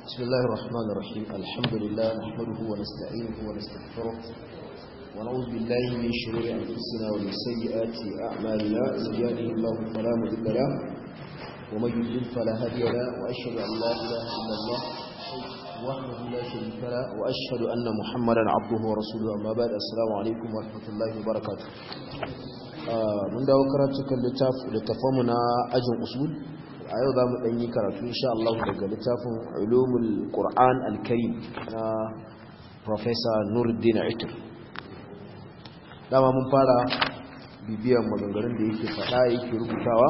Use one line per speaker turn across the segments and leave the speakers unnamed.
بسم الله الرحمن الرحيم الحمد لله نحمده ونستعينه ونستغفره ونعوذ بالله من شرور أنفسنا ومن سيئات أعمالنا من يهده الله فلا مضل له ومن يضلل فلا هادي له وأشهد أن لا إله إلا الله وحده لا شريك له وأشهد أن محمدا عبده ورسوله أما بعد السلام عليكم ورحمة الله وبركاته mun dawo karatukan littafanmu na ajin usul a yau za mu ɗanyi karatu insha Allah daga littafin ulumul Qur'an al-Karim na Professor Nuruddin Aitur dama mun fara bibiyar maganganun da yake faɗa yake rubutawa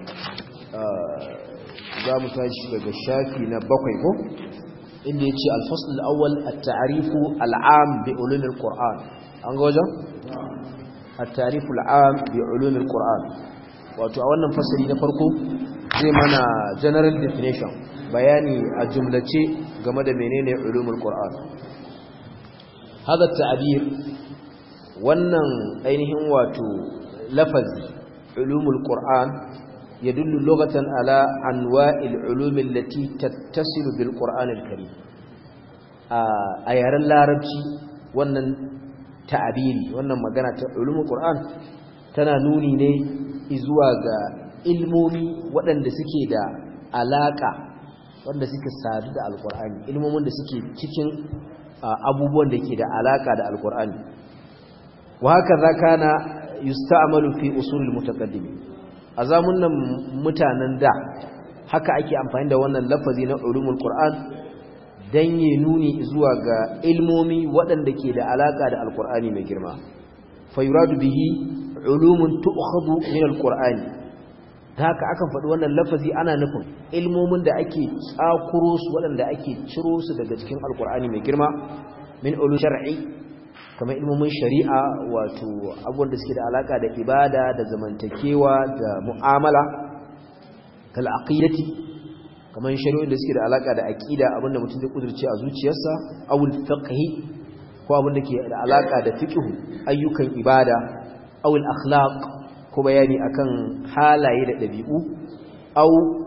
za mu tashi daga shafi na bakwai ko inda ya ce alfasul awwal at-ta'rifu al-am bi ulumul Qur'an an ga wajen التعريف العام بعلوم القرآن wato a wannan fasali na farko zai mana general definition bayani a jumlace game da menene ulumul qur'an hada ta'bir wannan ainihin wato lafazi ulumul qur'an yadullu lughatan ala anwa'il ulum allati tattasilu bil qur'an al karim a yaren larabci wannan ta'abiri wannan magana ta ulumul qur'an tana nuni ne zuwa ga ilmomi waɗanda suke da alaka wanda suke sadu da alqur'ani ilmomin da suke cikin abubuwan da ke da alaka da alqur'ani wa haka zakana yusta'malu fi usulil mutaqaddim azamun nan mutanen da haka ake amfani da wannan lafazi na ulumul qur'an dan yi nuni zuwa ga ilmomi waɗanda ke da alaƙa da alƙur'ani mai girma fayuradu bihi ulumun tu'khadhu min alqur'ani ta haka akan faɗi wannan lafazi ana nufin ilmomin da ake tsakuro su waɗanda ake ciro su daga cikin alƙur'ani mai girma min ulum shar'i kamar ilmomin shari'a wato abubuwan da suke da alaƙa da ibada da zamantakewa da mu'amala kal aqidati kamar shari'o'in da suke da alaka da aqida abinda mutum zai kudurce a zuciyarsa awul fiqhi ko abinda ke da alaka da fiqh ayyukan ibada awul akhlaq ko bayani akan halaye da dabi'u aw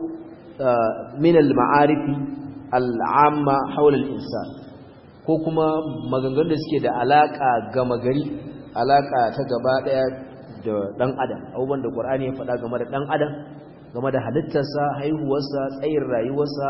min al ma'arifi al amma hawla al insan ko kuma maganganun da suke da alaka gama gari alaka ta gaba daya da dan adam abubuwan da qur'ani ya faɗa game da dan adam game da halittarsa haihuwarsa tsayin rayuwarsa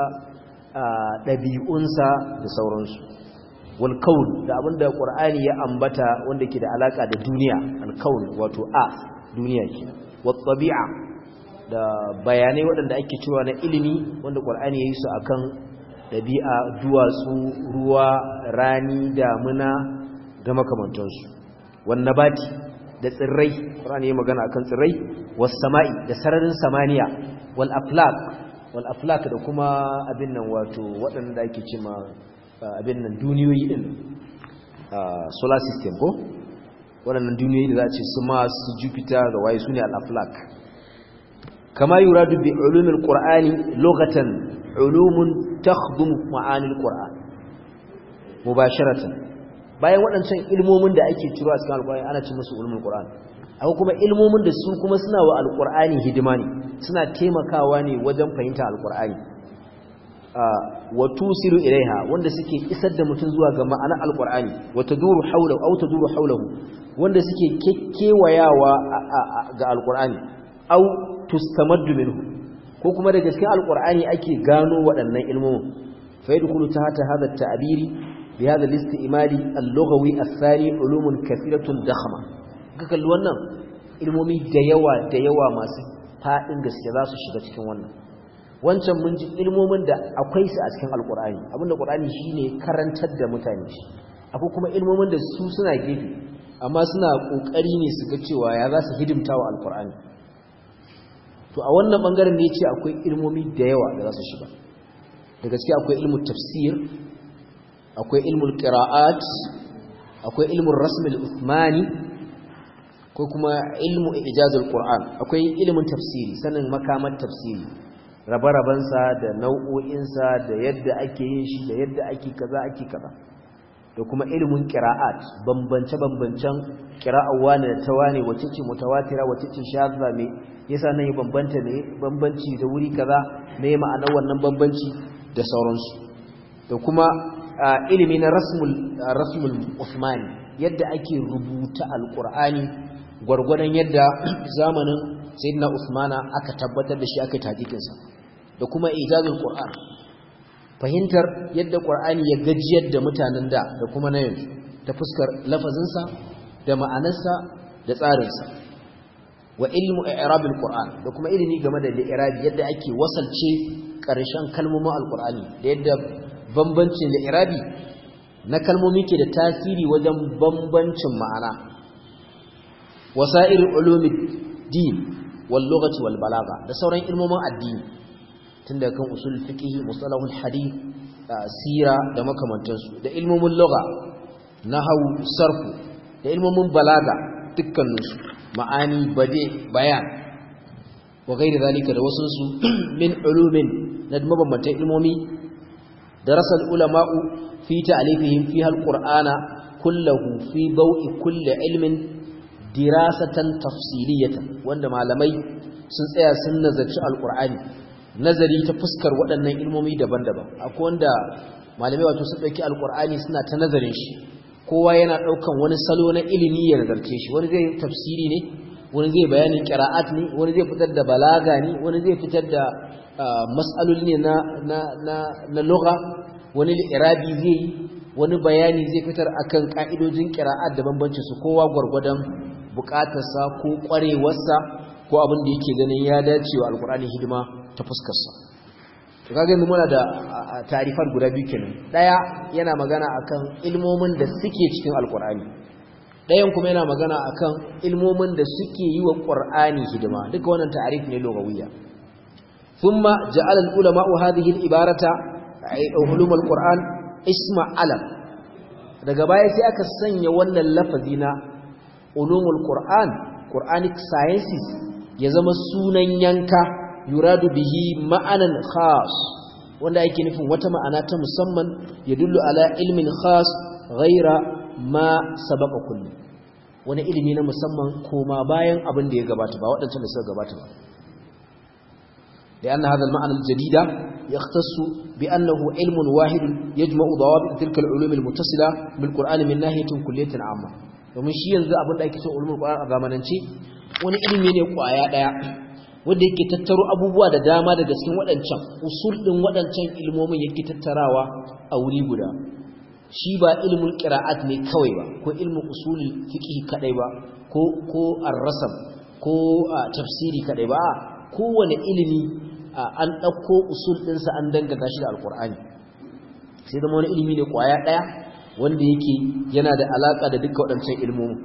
ɗabi'unsa da sauransu walkaun da abinda ƙwar'ani ya ambata wanda ke da alaƙa da duniya alkaun wato a duniya ke watsabi'a da bayanai waɗanda ake cewa na ilimi wanda ƙwar'ani ya yi su akan ɗabi'a duwatsu ruwa rani damuna da makamantansu wanne bati da tsirrai ƙwar'ani ya magana akan tsirrai wasama'i da sararin samaniya wal aflak wal aflak da kuma abin nan wato waɗanda ake cima abin nan duniyoyi din solar system ko waɗannan duniyoyi da za a ce su Mars su Jupiter da waye sune al aflak kama yuradu bi ulumil qur'ani lughatan ulumun takhdum ma'anil qur'an mubasharatan bayan waɗancan ilmomin da ake ciro a cikin alƙur'ani ana cin musu ulumul qur'an akwai kuma ilmomin da su kuma suna wa alkur'ani hidima ne suna taimakawa ne wajen fahimta alkur'ani wa tusiru ilaiha wanda suke isar da mutum zuwa ga ma'anar alkur'ani wa taduru hawlahu aw taduru hawlahu wanda suke kekkewayawa ga alkur'ani aw tustamaddu minhu ko kuma daga cikin alkur'ani ake gano waɗannan ilmomin fa yadkhulu tahta hadha at-ta'biri bi hadha al-istimali al-lughawi ath-thani ulumun kathiratun dakhma ka kalli wannan ilmomi da yawa da yawa masu faɗin gaske za su shiga cikin wannan wancan mun ji ilmomin da akwai su a cikin alkur'ani abinda qur'ani shine karantar da mutane shi akwai kuma ilmomin da su suna gefe amma suna kokari ne su ga cewa ya za su hidimta wa alkur'ani to a wannan bangaren ne yace akwai ilmomi da yawa da za su shiga da gaske akwai ilmu tafsir akwai ilmul qira'at akwai ilmul rasm al-uthmani ko kuma ilmu ijazul qur'an akwai ilimin tafsiri sanin makamar tafsiri rabe-rabensa da nau'o'insa da yadda ake yin shi da yadda ake kaza ake kaza da kuma ilimin qira'at bambance-bambancen qira'ar wani da tawane wacce ce mutawatira wacce ce shadda me yasa nan ya bambanta ne bambanci da wuri kaza me ma'anar wannan bambanci da sauransu da kuma ilimi na rasmul rasmul usmani yadda ake rubuta alqur'ani gwargwadon yadda zamanin sayyidina usmana aka tabbatar da shi aka taqiqin sa da kuma ijazul qur'an fahimtar yadda qur'ani ya gajiyar da mutanen da da kuma na yanzu ta fuskar lafazinsa da ma'anarsa da tsarinsa wa ilmu i'rabil qur'an da kuma ilimi game da i'rabi yadda ake wasalce ƙarshen kalmomin alqur'ani da yadda bambancin i'rabi na kalmomi ke da tasiri wajen bambancin ma'ana wasa'ir ulumid din wal lughati wal balagha da sauran ilmomin addini tun daga kan usul fiqh mustalahul hadith sira da makamantansu da ilmomin lugha nahwu sarfu da ilmomin balaga dukkaninsu ma'ani bade bayan wa gairi zalika da wasunsu min ulumin na mabambantan ilmomi darasal ulama'u fi ta'alifihim fi alqur'ana kullahu fi bau'i kulli ilmin dirasatan tafsiliyatan wanda malamai sun tsaya sun nazarci alqur'ani nazari ta fuskar waɗannan ilmomi daban-daban akwai wanda malamai wato sun dauki alqur'ani suna ta nazarin shi kowa yana ɗaukan wani salo na ilimi ya nazarce shi wani zai tafsiri ne wani zai bayanin qira'at ne wani zai fitar da balaga ne wani zai fitar da mas'aloli ne na na na na lugha wani irabi zai wani bayani zai fitar akan ka'idojin qira'at da bambancin su kowa gurgurdan bukatarsa ko kwarewarsa ko abin da yake ganin ya dace wa alqur'ani hidima ta fuskar sa to kaga yanzu muna da tarifar guda biyu kenan daya yana magana akan ilmomin da suke cikin alqur'ani dayan kuma yana magana akan ilmomin da suke yi wa qur'ani hidima duka wannan ta'arif ne lugawiyya thumma ja'ala al-ulama hadhihi al-ibarata ulum al-qur'an isma alam daga baya sai aka sanya wannan lafazi na ulumul qur'an quranic sciences ya zama sunan yanka yuradu bihi ma'anan khas wanda yake nufin wata ma'ana ta musamman ya dullu ala ilmin khas ghaira ma sabaqa kullu wani ilimi na musamman koma bayan abin da ya gabata ba waɗancan da suka gabata ba لأن هذا المعنى الجديد يختص بأنه علم واحد يجمع ضوابط تلك العلوم المتصلة بالقرآن من ناحية كلية عامة ومن شيء ينزل أبن ذلك علوم القرآن أغامنانشي wani ilimi ne kwaya daya wanda yake tattaro abubuwa da dama daga cikin waɗancan usul ɗin waɗancan ilmomin yake tattarawa a wuri guda shi ba ilmul qira'at ne kawai ba ko ilmul usulul fiqh kadai ba ko ko ar-rasam ko tafsiri kadai ba kowane ilimi an ɗauko usul ɗinsa an dangata shi da alkur'ani sai zama wani ilimi ne ƙwaya ɗaya wanda yake yana da alaƙa da duka waɗancan ilmomin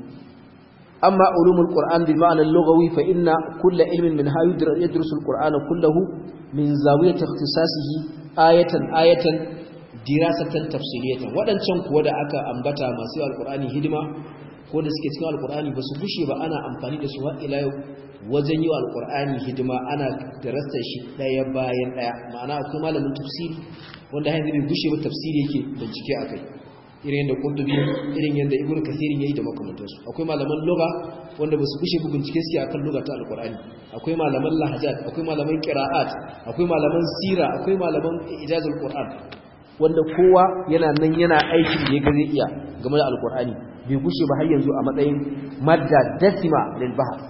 amma ulumul qur'an bi ma'anar lughawi fa inna kulla ilmin min ha yadrusu alqur'ana kullahu min zawiyati ikhtisasihi ayatan ayatan dirasatan tafsiliyatan waɗancan kuwa da aka ambata masu alqur'ani hidima ko da suke cikin alqur'ani ba su bushe ba ana amfani da su har ila yau wajen yi wa alƙur'ani hidima ana darasta shi ɗaya bayan ɗaya ma'ana akwai malamin tafsiri wanda hanyar bai gushe ba tafsiri yake bincike a kai irin yadda kurtubi irin yadda ibn kasirin ya yi da makamantarsu akwai malaman lugha wanda ba su gushe ba bincike suke akan lugha ta alƙur'ani akwai malaman lahajat akwai malaman qira'at akwai malaman sira akwai malaman ijazul qur'an wanda kowa yana nan yana aikin da ya ga zai iya game da alƙur'ani bai gushe ba har yanzu a matsayin madda dasima lil bahth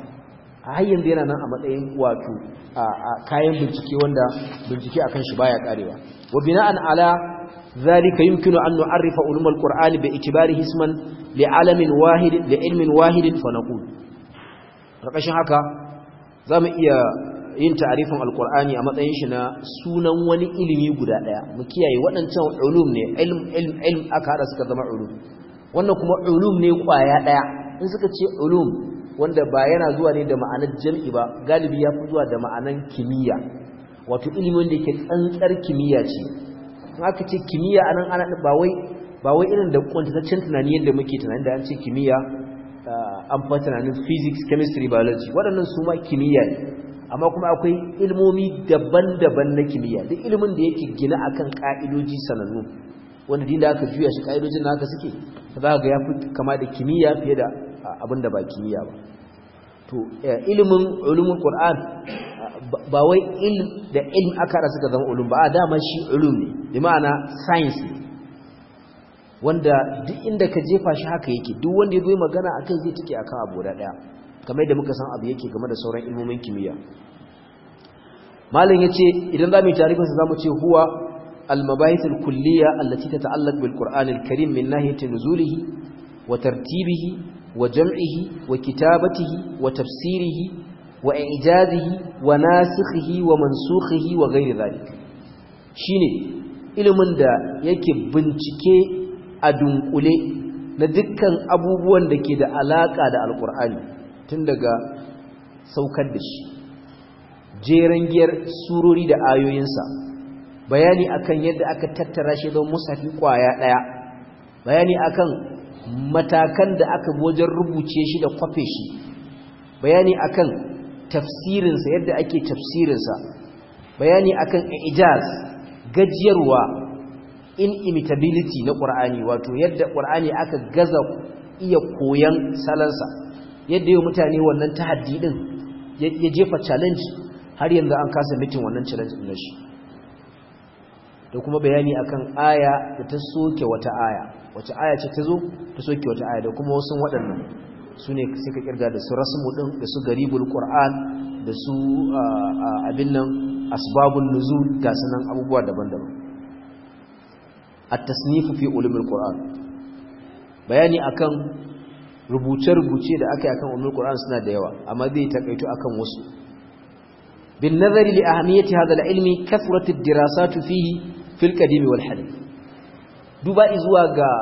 a yanzu yana nan a matsayin wato a kayan bincike wanda bincike akan shi baya karewa wa bina'an ala zalika yumkinu an nu'arrifa ulum al-qur'ani bi itibarihi isman li alamin wahid li ilmin wahid fa naqul rakashin haka zamu iya yin ta'arifin al-qur'ani a matsayin shi na sunan wani ilimi guda daya mu kiyaye waɗancan ulum ne ilm ilm ilm aka hada suka zama ulum wannan kuma ulum ne kwaya daya in suka ce ulum wanda ba yana zuwa ne da ma'anar jam'i ba galibi ya fi zuwa da ma'anar kimiyya wato ilimin da yake tsantsar kimiyya ce in aka ce kimiyya anan ana ba wai ba wai irin da kwantataccen tunani yadda muke tunani da an ce kimiyya an fa tunanin physics chemistry biology waɗannan su ma kimiyya ne amma kuma akwai ilmomi daban-daban na kimiyya duk ilimin da yake gina akan ka'idoji sanannu wanda din da aka juya shi ka'idojin da haka suke za ga ya fi kama da kimiyya fiye da abinda ba kimiyya ba to ilimin ulumul qur'an ba wai ilm da ilm aka da suka zama ulum ba a dama shi ulum ne bi ma'ana science ne wanda duk inda ka jefa shi haka yake duk wanda ya zo magana akan zai take akan abu da daya kamar yadda muka san abu yake game da sauran ilmomin kimiyya malam yace idan zamu yi tarihin sa zamu ce huwa al-mabahith al-kulliyya allati tata'allaq bil Qur'an al-Karim min nahiyati nuzulihi wa tartibihi wa jam'ihi wa kitabatihi wa tafsirihi wa i'jazihi wa nasikhihi wa mansukhihi wa ghairi dhalik shine ilimin da yake bincike a dunkule na dukkan abubuwan da ke da alaka da alkur'ani tun daga saukar da shi jeren giyar surori da ayoyinsa bayani akan yadda aka tattara shi don musafi kwaya daya bayani akan matakan da aka wajen rubuce shi da kwafe shi bayani akan tafsirinsa yadda ake tafsirinsa bayani akan ijaz gajiyarwa inimitability na ƙur'ani wato yadda ƙur'ani aka gaza iya koyan salansa yadda yau mutane wannan tahaddi din ya jefa challenge har yanzu an kasa mitin wannan challenge din shi da kuma bayani akan aya da ta soke wata aya wace aya ce ta zo ta soke wata aya da kuma wasu waɗannan su ne sai ka kirga da su rasmu din da su garibul qur'an da su abin nan asbabun nuzul ga sanan abubuwa daban-daban at-tasnif fi ulumul qur'an bayani akan rubuce-rubuce da aka yi akan ulumul qur'an suna da yawa amma zai takaito akan wasu bin nazari li ahamiyati hadha al-ilmi kathrat ad-dirasat fihi fil qadim wal hadith duba zuwa ga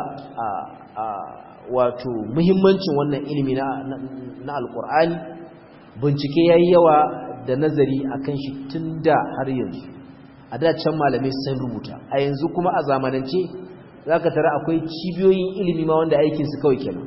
wato muhimmancin wannan ilimi na na alqur'ani bincike yayi yawa da nazari akan shi tunda har yanzu a da can malamai sun rubuta a yanzu kuma a zamanance zaka tara akwai cibiyoyin ilimi ma wanda aikin su kawai kenan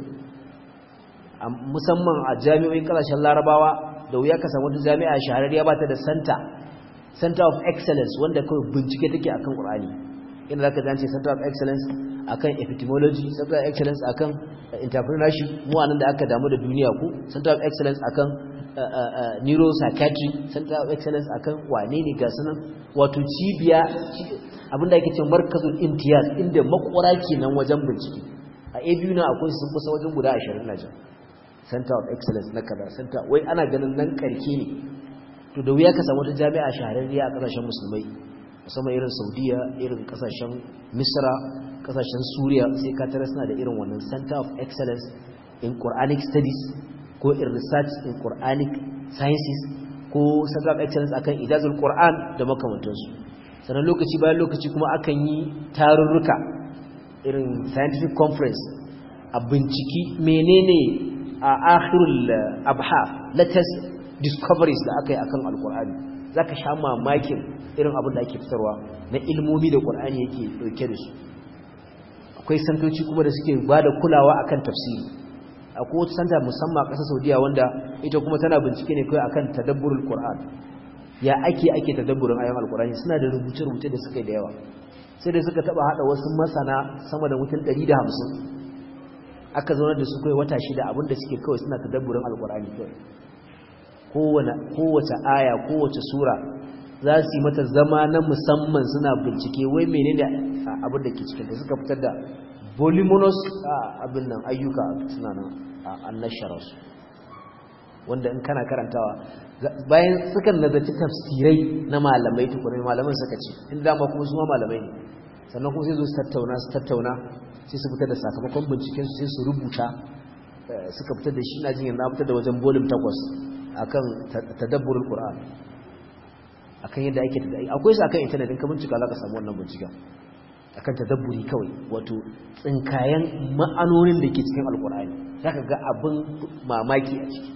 musamman a jami'o'in kasashen larabawa da wuya ka samu wata jami'a shahararriya ba ta da center center of excellence wanda kawai bincike take akan qur'ani inda zaka zance center of excellence akan epidemiology center of excellence akan entrepreneurship mu anan da aka damu da duniya ku center of excellence akan neuropsychiatry center of excellence akan wane ne ga sunan wato cibiya abinda ake cewa markazul imtiyaz inda makwara kenan wajen bincike a abu na akwai sun kusa wajen guda 20 na jan center of excellence na kaza center wai ana ganin nan karke ne to da wuya ka samu wata jami'a shahararriya a kasashen musulmai musamman irin saudiya irin kasashen misra kasashen suriya sai ka tara suna da irin wannan center of excellence in quranic studies ko in research in quranic sciences ko center of excellence akan ijazul qur'an da makamantansu sannan lokaci bayan lokaci kuma akan yi tarurruka irin scientific conference a binciki menene a akhirul abhaf latest discoveries da aka yi akan alqur'ani zaka sha mamakin irin abin da ake fitarwa na ilmomi da qur'ani yake dauke da su akwai santoci kuma da suke bada kulawa akan tafsiri akwai wata santa musamman a ƙasar Saudiya wanda ita kuma tana bincike ne kai akan tadabburul qur'an ya ake ake tadabburin ayoyin alqur'ani suna da rubuce-rubuce da suka yi da yawa sai da suka taba hada wasu masana sama da mutum 150 aka zaunar da su kai wata shida abinda suke kawai suna tadabburin alqur'ani kawai kowace kowace aya kowace sura za su yi mata zama na musamman suna bincike wai menene abin da ke cikin da suka fitar da voluminous abin nan ayyuka suna nan annashararsu wanda in kana karantawa bayan sukan nazarci tafsirai na malamai tukurai malaman suka ce in dama kuma su ma malamai ne sannan kuma sai zo su tattauna su tattauna sai su fitar da sakamakon binciken su sai su rubuta suka fitar da shi na jin yanzu fitar da wajen volume takwas akan tadabburul qur'an akan yadda ake tadabburi akwai su akan internet in ka bincika za ka samu wannan binciken akan tadabburi kawai wato tsinkayen ma'anonin da ke cikin alqur'ani zaka ga abin mamaki a ciki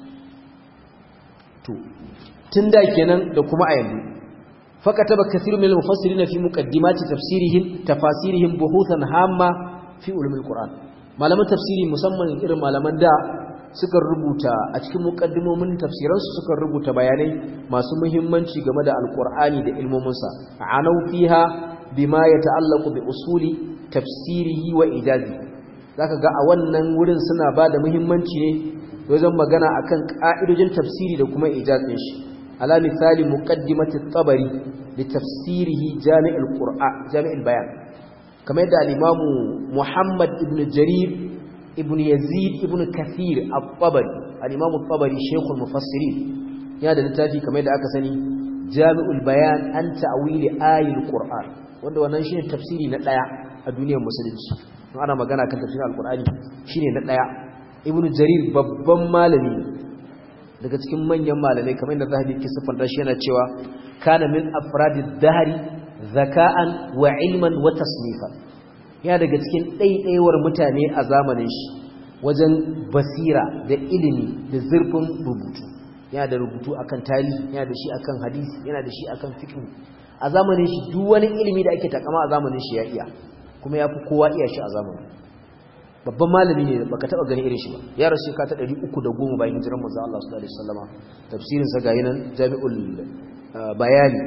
to tun da kenan da kuma a yanzu fakataba kathiru min al-mufassirin fi muqaddimati tafsirihim tafasirihim buhuthan hamma fi ulumil qur'an malaman tafsiri musamman irin malaman da suka rubuta a cikin muqaddimomin tafsiransu suka rubuta bayanai masu muhimmanci game da alqur'ani da ilmominsa anau fiha bima yata'allaqu bi usuli tafsirihi wa ijazi zaka ga a wannan wurin suna bada muhimmanci ne wajen magana akan ka'idojin tafsiri da kuma ijazin shi ala misali muqaddimati at-tabari li tafsirihi jami' al-qur'an jami' al-bayan kamar yadda al-imam Muhammad ibn Jarir ibn Yazid ibn Kathir at-Tabari al-imam at-Tabari shaykh al-mufassirin ya da littafi kamar yadda aka sani jami'ul bayan an ta'wili ayatul qur'an wanda wannan shine tafsiri na daya a duniyar musulunci in ana magana kan tafsirin alqur'ani shine na daya ibnu jarir babban malami daga cikin manyan malamai kamar yadda zahabi ke siffanta shi yana cewa kana min afradid dahri zaka'an wa ilman wa tasnifan ya daga cikin ɗaiɗaiwar mutane a zamanin shi wajen basira da ilimi da zurfin rubutu yana da rubutu akan tarihi yana da shi akan hadisi yana da shi akan fiqh a zamanin shi duk wani ilimi da ake takama a zamanin shi ya iya kuma yafi kowa iya shi a zamanin babban malami ne baka taba gani irin shi ba ya rasu ka ta 310 bayan hijiran manzo Allah sallallahu alaihi wasallama tafsirin sa gayi nan Jami'ul Bayani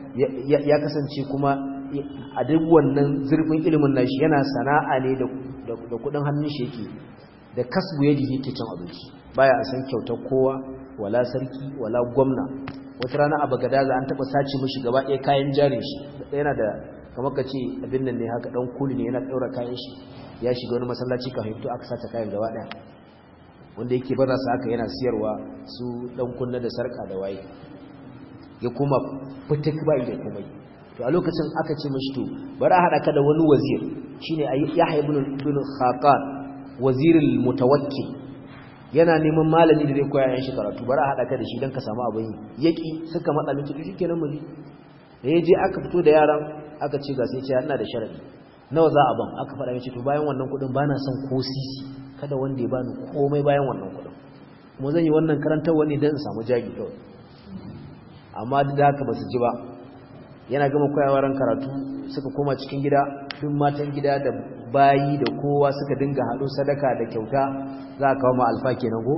ya kasance kuma a duk wannan zurfin ilimin nashi yana sana'a ne da da kudin hannun shi yake da kasbu yadi yake cin abinci baya a san kyautar kowa wala sarki wala gwamna wata rana a bagadaza an taba sace mishi gaba ɗaya kayan jarin shi yana da kamar ka ce abin nan ne haka dan kuli ne yana ɗaura kayan shi ya shiga wani masallaci kafin fito aka sace kayan gaba ɗaya wanda yake baza su haka yana siyarwa su dan kunna da sarka da waye ya kuma fitik bai da komai to a lokacin aka ce mishi to bari a hada ka da wani wazir shine Yahya ibn ibn Khaqan wazirul mutawakkil yana neman malami da zai koya yan shi karatu bari a haɗa ka da shi don ka samu abin yaki suka matsa miki duk kenan mu da ya je aka fito da yaran aka ce ga sai ce ina da sharadi nawa za a ban aka faɗa miki to bayan wannan kuɗin ba na son ko sisi kada wanda ya bani komai bayan wannan kuɗin kuma zan yi wannan karantarwa ne don in samu jagi kawai amma duk da haka ba su ji ba yana gama koyawa ran karatu suka koma cikin gida duk matan gida da bayi da kowa suka dinga haɗo sadaka da kyauta za a kawo ma alfa kenan ko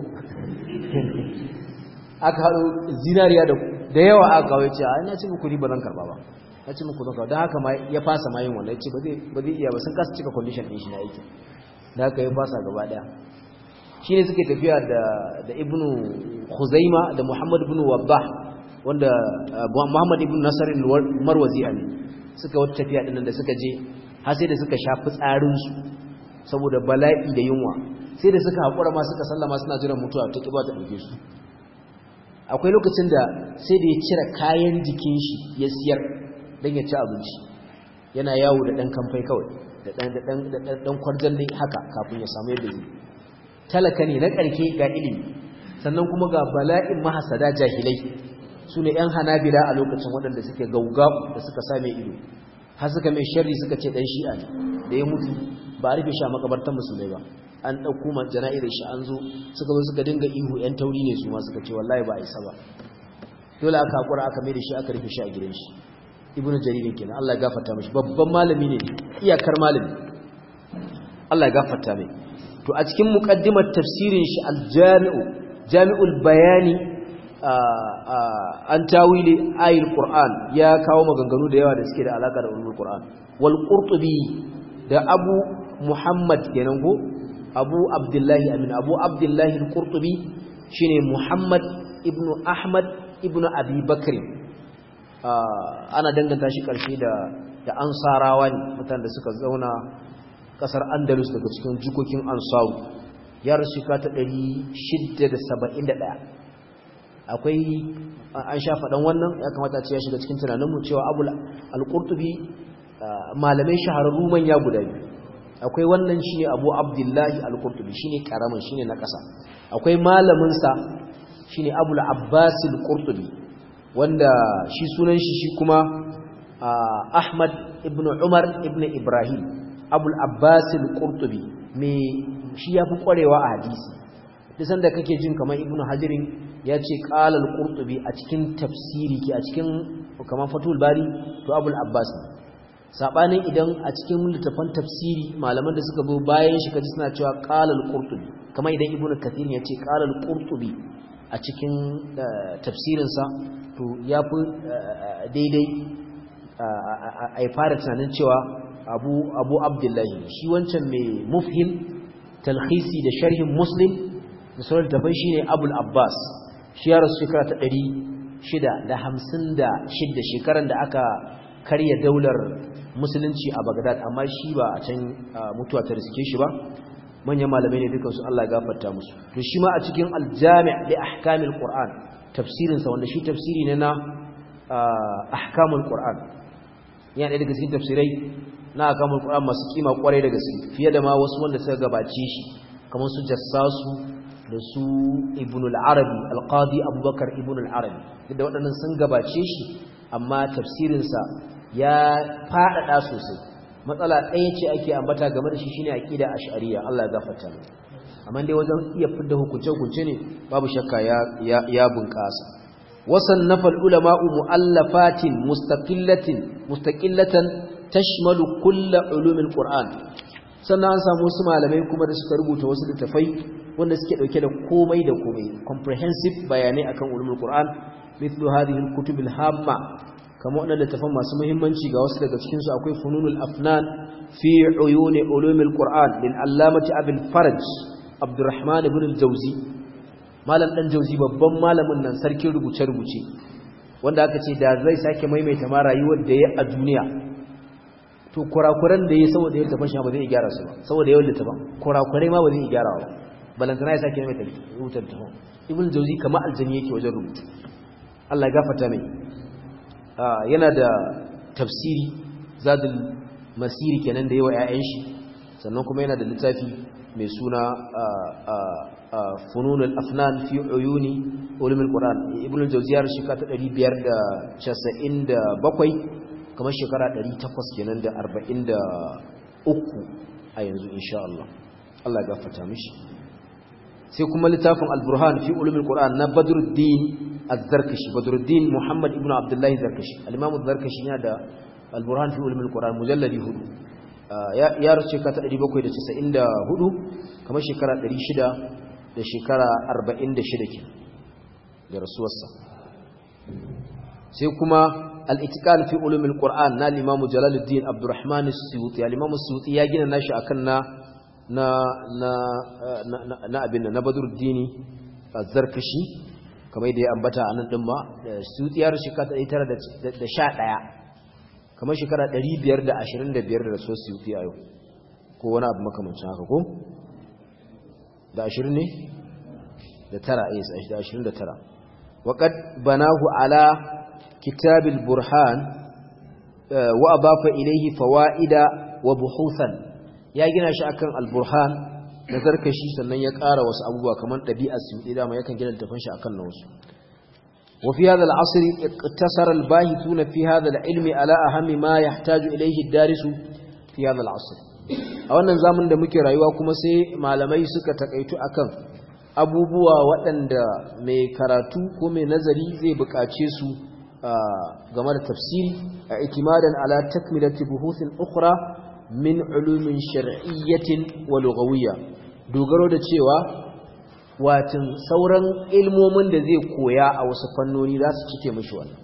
aka haɗo zinariya da yawa aka kawo ya ce a ina ce muku ni ba zan karɓa ba ya ce muku zan karɓa don haka ya fasa mayin wannan ya ce ba zai iya ba sun kasa cika condition ɗin shi na aiki da haka ya fasa gaba ɗaya shi ne suke tafiya da ibnu huzaima da muhammad ibn wabbah wanda muhammad ibn nasarin marwazi ne suka wata tafiya ɗin da suka je har sai da suka shafi tsarinsu saboda bala'i da yunwa sai da suka haƙura ma suka sallama suna jiran mutuwa ta ƙiba ta ɗauke su akwai lokacin da sai da ya cire kayan jikin shi ya siyar don ya ci abinci yana yawo da ɗan kamfai kawai da ɗan kwarjalle haka kafin ya samu yadda zai talaka ne na ƙarke ga ilimi sannan kuma ga bala'in mahasada jahilai su ne 'yan hanabila a lokacin waɗanda suke gaugau da suka same ido har suka mai sharri suka ce dan shi'a ne da ya mutu ba a rufe shi a makabartar musulmai ba an ɗauko man jana'izar shi an zo suka zo suka dinga ihu yan tauri ne su ma suka ce wallahi ba a isa ba dole aka hakura aka mai da shi aka rufe shi a gidan shi ibnu jarir kenan Allah ya gafarta mishi babban malami ne iyakar malami Allah ya gafarta mai to a cikin muqaddimar tafsirin shi al-jami'u jami'ul bayani an tawili ayil qur'an ya kawo maganganu da yawa da suke da alaka da ulumul qur'an wal qurtubi da abu muhammad kenan go abu abdullahi amin abu abdullahi al qurtubi shine muhammad ibnu ahmad ibnu abi bakr ana danganta shi karshe da da ansarawa ne mutanen da suka zauna kasar andalus daga cikin jikokin ansaru ya rasu ka ta 671 akwai an sha faɗan wannan ya kamata ce ya shiga cikin tunaninmu cewa abu al-qurtubi malamai shahararru manya guda biyu akwai wannan shine abu abdullahi al-qurtubi shine karamin shine na ƙasa akwai malamin sa shine abu al-abbas al-qurtubi wanda shi sunan shi shi kuma ahmad ibn umar ibn ibrahim abu al-abbas al-qurtubi me shi yafi kwarewa a hadisi duk sanda kake jin kamar ibnu hajirin ya ce ƙalal ƙurtubi a cikin tafsiri ke a cikin kamar fatul bari to abul abbas ne saɓanin idan a cikin littafan tafsiri malaman da suka zo bayan shi kaji suna cewa ƙalal ƙurtubi kamar idan ibnu kathir ya ce ƙalal ƙurtubi a cikin tafsirinsa to ya fi daidai a yi fara tunanin cewa abu abdullahi shi wancan mai mufhim talhisi da sharhin muslim da sauran tafai shi ne abul abbas shi ya rasu shekara ta ɗari shida da hamsin da shida shekaran da aka karya daular musulunci a Baghdad amma shi ba a can mutuwa ta riske shi ba manyan malamai ne dukansu Allah ya gafarta musu to shi ma a cikin aljami' li ahkamil qur'an tafsirin sa wanda shi tafsiri ne na ahkamul qur'an yana daga cikin tafsirai na ahkamul qur'an masu kima kwarai da gaske fiye da ma wasu wanda suka gabace shi kamar su jassasu da su ibn al-arabi al-qadi abubakar ibn al-arabi da waɗannan sun gabace shi amma tafsirin sa ya faɗaɗa sosai matsala ɗaya ce ake ambata game da shi shine aqida ash'ariyya Allah ya gafarta mu amma dai wajen iya fidda hukunce hukunce ne babu shakka ya ya, ya bunƙasa wasannafa ulama'u mu'allafatin mustaqillatin mustaqillatan tashmalu kull ulumil qur'an sannan an samu wasu malamai kuma da suka rubuta wasu littafai wanda suke dauke da komai da komai comprehensive bayanai akan ulumul qur'an mithlu hadhihi al-kutub al-hamma kamar wannan littafan masu muhimmanci ga wasu daga cikin su akwai fununul afnan fi uyuni ulumil qur'an lil allamati abul faraj abdurrahman ibn al-jawzi malam dan jawzi babban malamin nan sarkin rubuce rubuce wanda aka ce da zai sake maimaita ma rayuwar da ya a duniya to kurakuran da ya saboda ya tafan shi ba zai gyara su ba saboda yawan littafan kurakurai ma ba zai gyara ba balantana ya sake maimaita rubutar tafan ibn jawzi kamar aljani yake wajen rubutu Allah ya gafarta mai yana da tafsiri zadul masiri kenan da yawa ƴaƴan shi sannan kuma yana da littafi mai suna fununul afnan fi uyuni ulumul qur'an ibnu al-jawziyar shika ta 597 kamar shekara 800 kenan da 43 a yanzu insha Allah Allah ya gafarta mishi sai kuma littafin al-burhan fi ulumul qur'an na badruddin az-zarkashi badruddin muhammad ibnu abdullah az-zarkashi al-imam az-zarkashi yana da al-burhan fi ulumul qur'an mujalladi hudu ya rasu shekara ta 794 kamar shekara 600 da shekara 46 ke da rasuwarsa sai kuma al-itiqan fi ulumul qur'an na al-imam jalaluddin abdurrahman as-suyuti al-imam as-suyuti ya gina nashi akan na na na na abin na badruddin az-zarkashi kamar da ya ambata a nan din ma suyuti ya rasu shekara 911 kamar shekara 525 da rasuwar suyuti a yau ko wani abu makamancin haka ko da ashirin ne da tara yes da ashirin da tara waƙad banahu ala kitabil burhan wa abafa ilaihi fawa'ida wa buhuthan ya gina shi akan al-burhan da zarkashi sannan ya ƙara wasu abubuwa kamar ɗabi'ar su dama yakan gina littafin shi akan na wasu وفي هذا العصر اقتصر الباحثون في هذا العلم على أهم ما يحتاج إليه الدارس في هذا العصر a wannan zamanin da muke rayuwa kuma sai malamai suka takaitu akan abubuwa waɗanda mai karatu ko mai nazari zai buƙace su game da tafsiri a itimadan ala takmilati buhuthin ukhra min ulumin shar'iyyatin wa lughawiyya dogaro da cewa watin sauran ilmomin da zai koya a wasu fannoni za su cike mishi wannan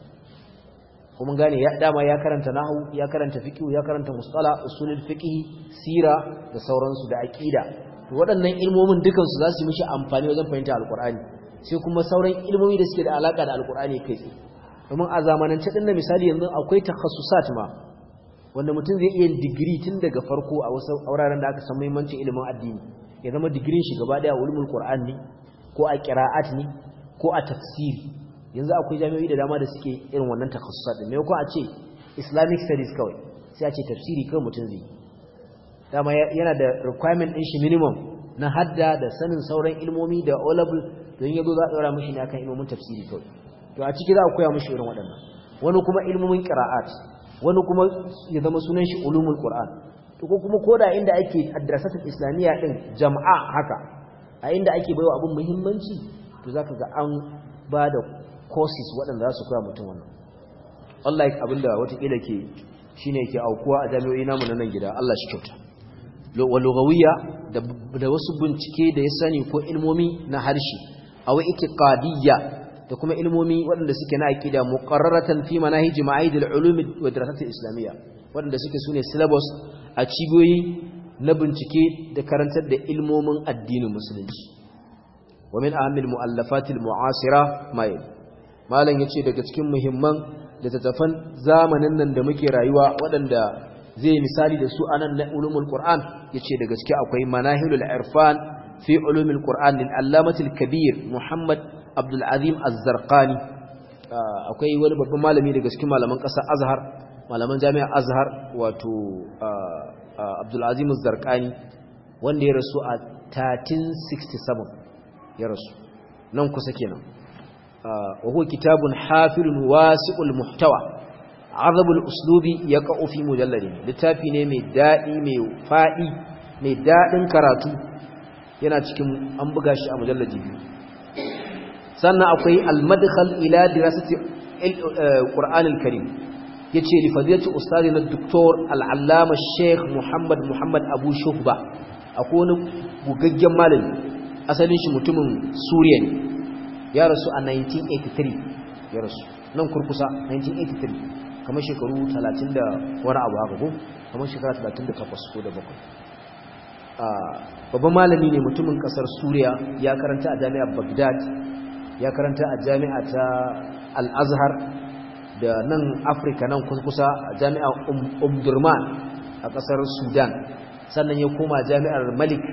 kuma gane ya dama ya karanta nahwu ya karanta fiqh ya karanta musala usulul fiqh sira da sauransu da aqida to waɗannan ilmomin dukan su za su mishi amfani wajen fahimta alqur'ani sai kuma sauran ilmomi da suke da alaka da alqur'ani kai tsaye domin a zamanance din na misali yanzu akwai takhasusat ma wanda mutum zai iya digiri tun daga farko a wasu auraren da aka san muhimmancin ilimin addini ya zama digirin shi gaba daya ulumul qur'an ne ko a qira'at ne ko a tafsiri yanzu akwai jami'o'i da dama da suke irin wannan takassusat din maimakon a ce islamic studies kawai sai a ce tafsiri kawai mutum zai dama yana da requirement din shi minimum na hadda da sanin sauran ilmomi da olable don yazo za a ɗora mishi ne akan ilmomin tafsiri kawai to a ciki za a koya mishi irin waɗannan wani kuma ilmomin qira'at wani kuma ya zama sunan shi ulumul qur'an to ko kuma koda inda ake adrasatul islamiyya din jama'a haka a inda ake baiwa abun muhimmanci to zaka ga an ba da courses waɗanda za su koya mutum wannan unlike abinda watakila ke shine ke aukuwa a jami'o'i namu na nan gida Allah shi kyauta wa lugawiyya da wasu bincike da ya sani ko ilmomi na harshe aw itiqadiyya da kuma ilmomi waɗanda suke na aqida muqarraratan fi manahij ma'ahid al-ulum wa dirasat al-islamiyya waɗanda suke sune syllabus a cibiyoyi na bincike da karantar da ilmomin addinin musulunci wa min ahamil mu'allafat al-mu'asira ma malam yace daga cikin muhimman littattafan zamanin nan da muke rayuwa waɗanda zai misali da su anan na ulumul qur'an yace da gaske akwai manahilul irfan fi ulumul qur'an lil allamatil kabir muhammad abdul azim az-zarqani akwai wani babban malami daga cikin malaman ƙasar azhar malaman jami'ar azhar wato abdul azim az-zarqani wanda ya rasu a 1367 ya rasu nan kusa kenan wa huwa kitabun hafilun wasi'ul muhtawa azabul uslubi yaqa'u fi mujalladin littafi ne mai dadi mai fadi mai dadin karatu yana cikin an buga shi a mujalladi biyu sannan akwai al-madkhal ila dirasati al-qur'an al-karim yace li fadilati ustadina doktor al-allama sheikh muhammad muhammad abu shuhba akwai wani gugaggen malami asalin shi mutumin suriya ne ya rasu a 1983 ya rasu nan kurkusa 1983 kamar shekaru 30 da wani abu haka ko kamar shekara 38 ko da bakwai babban malami ne mutumin kasar suriya ya karanta a jami'ar baghdad ya karanta a jami'a ta al-azhar da nan afirka nan kurkusa a jami'ar umdurman a kasar sudan sannan ya koma jami'ar malik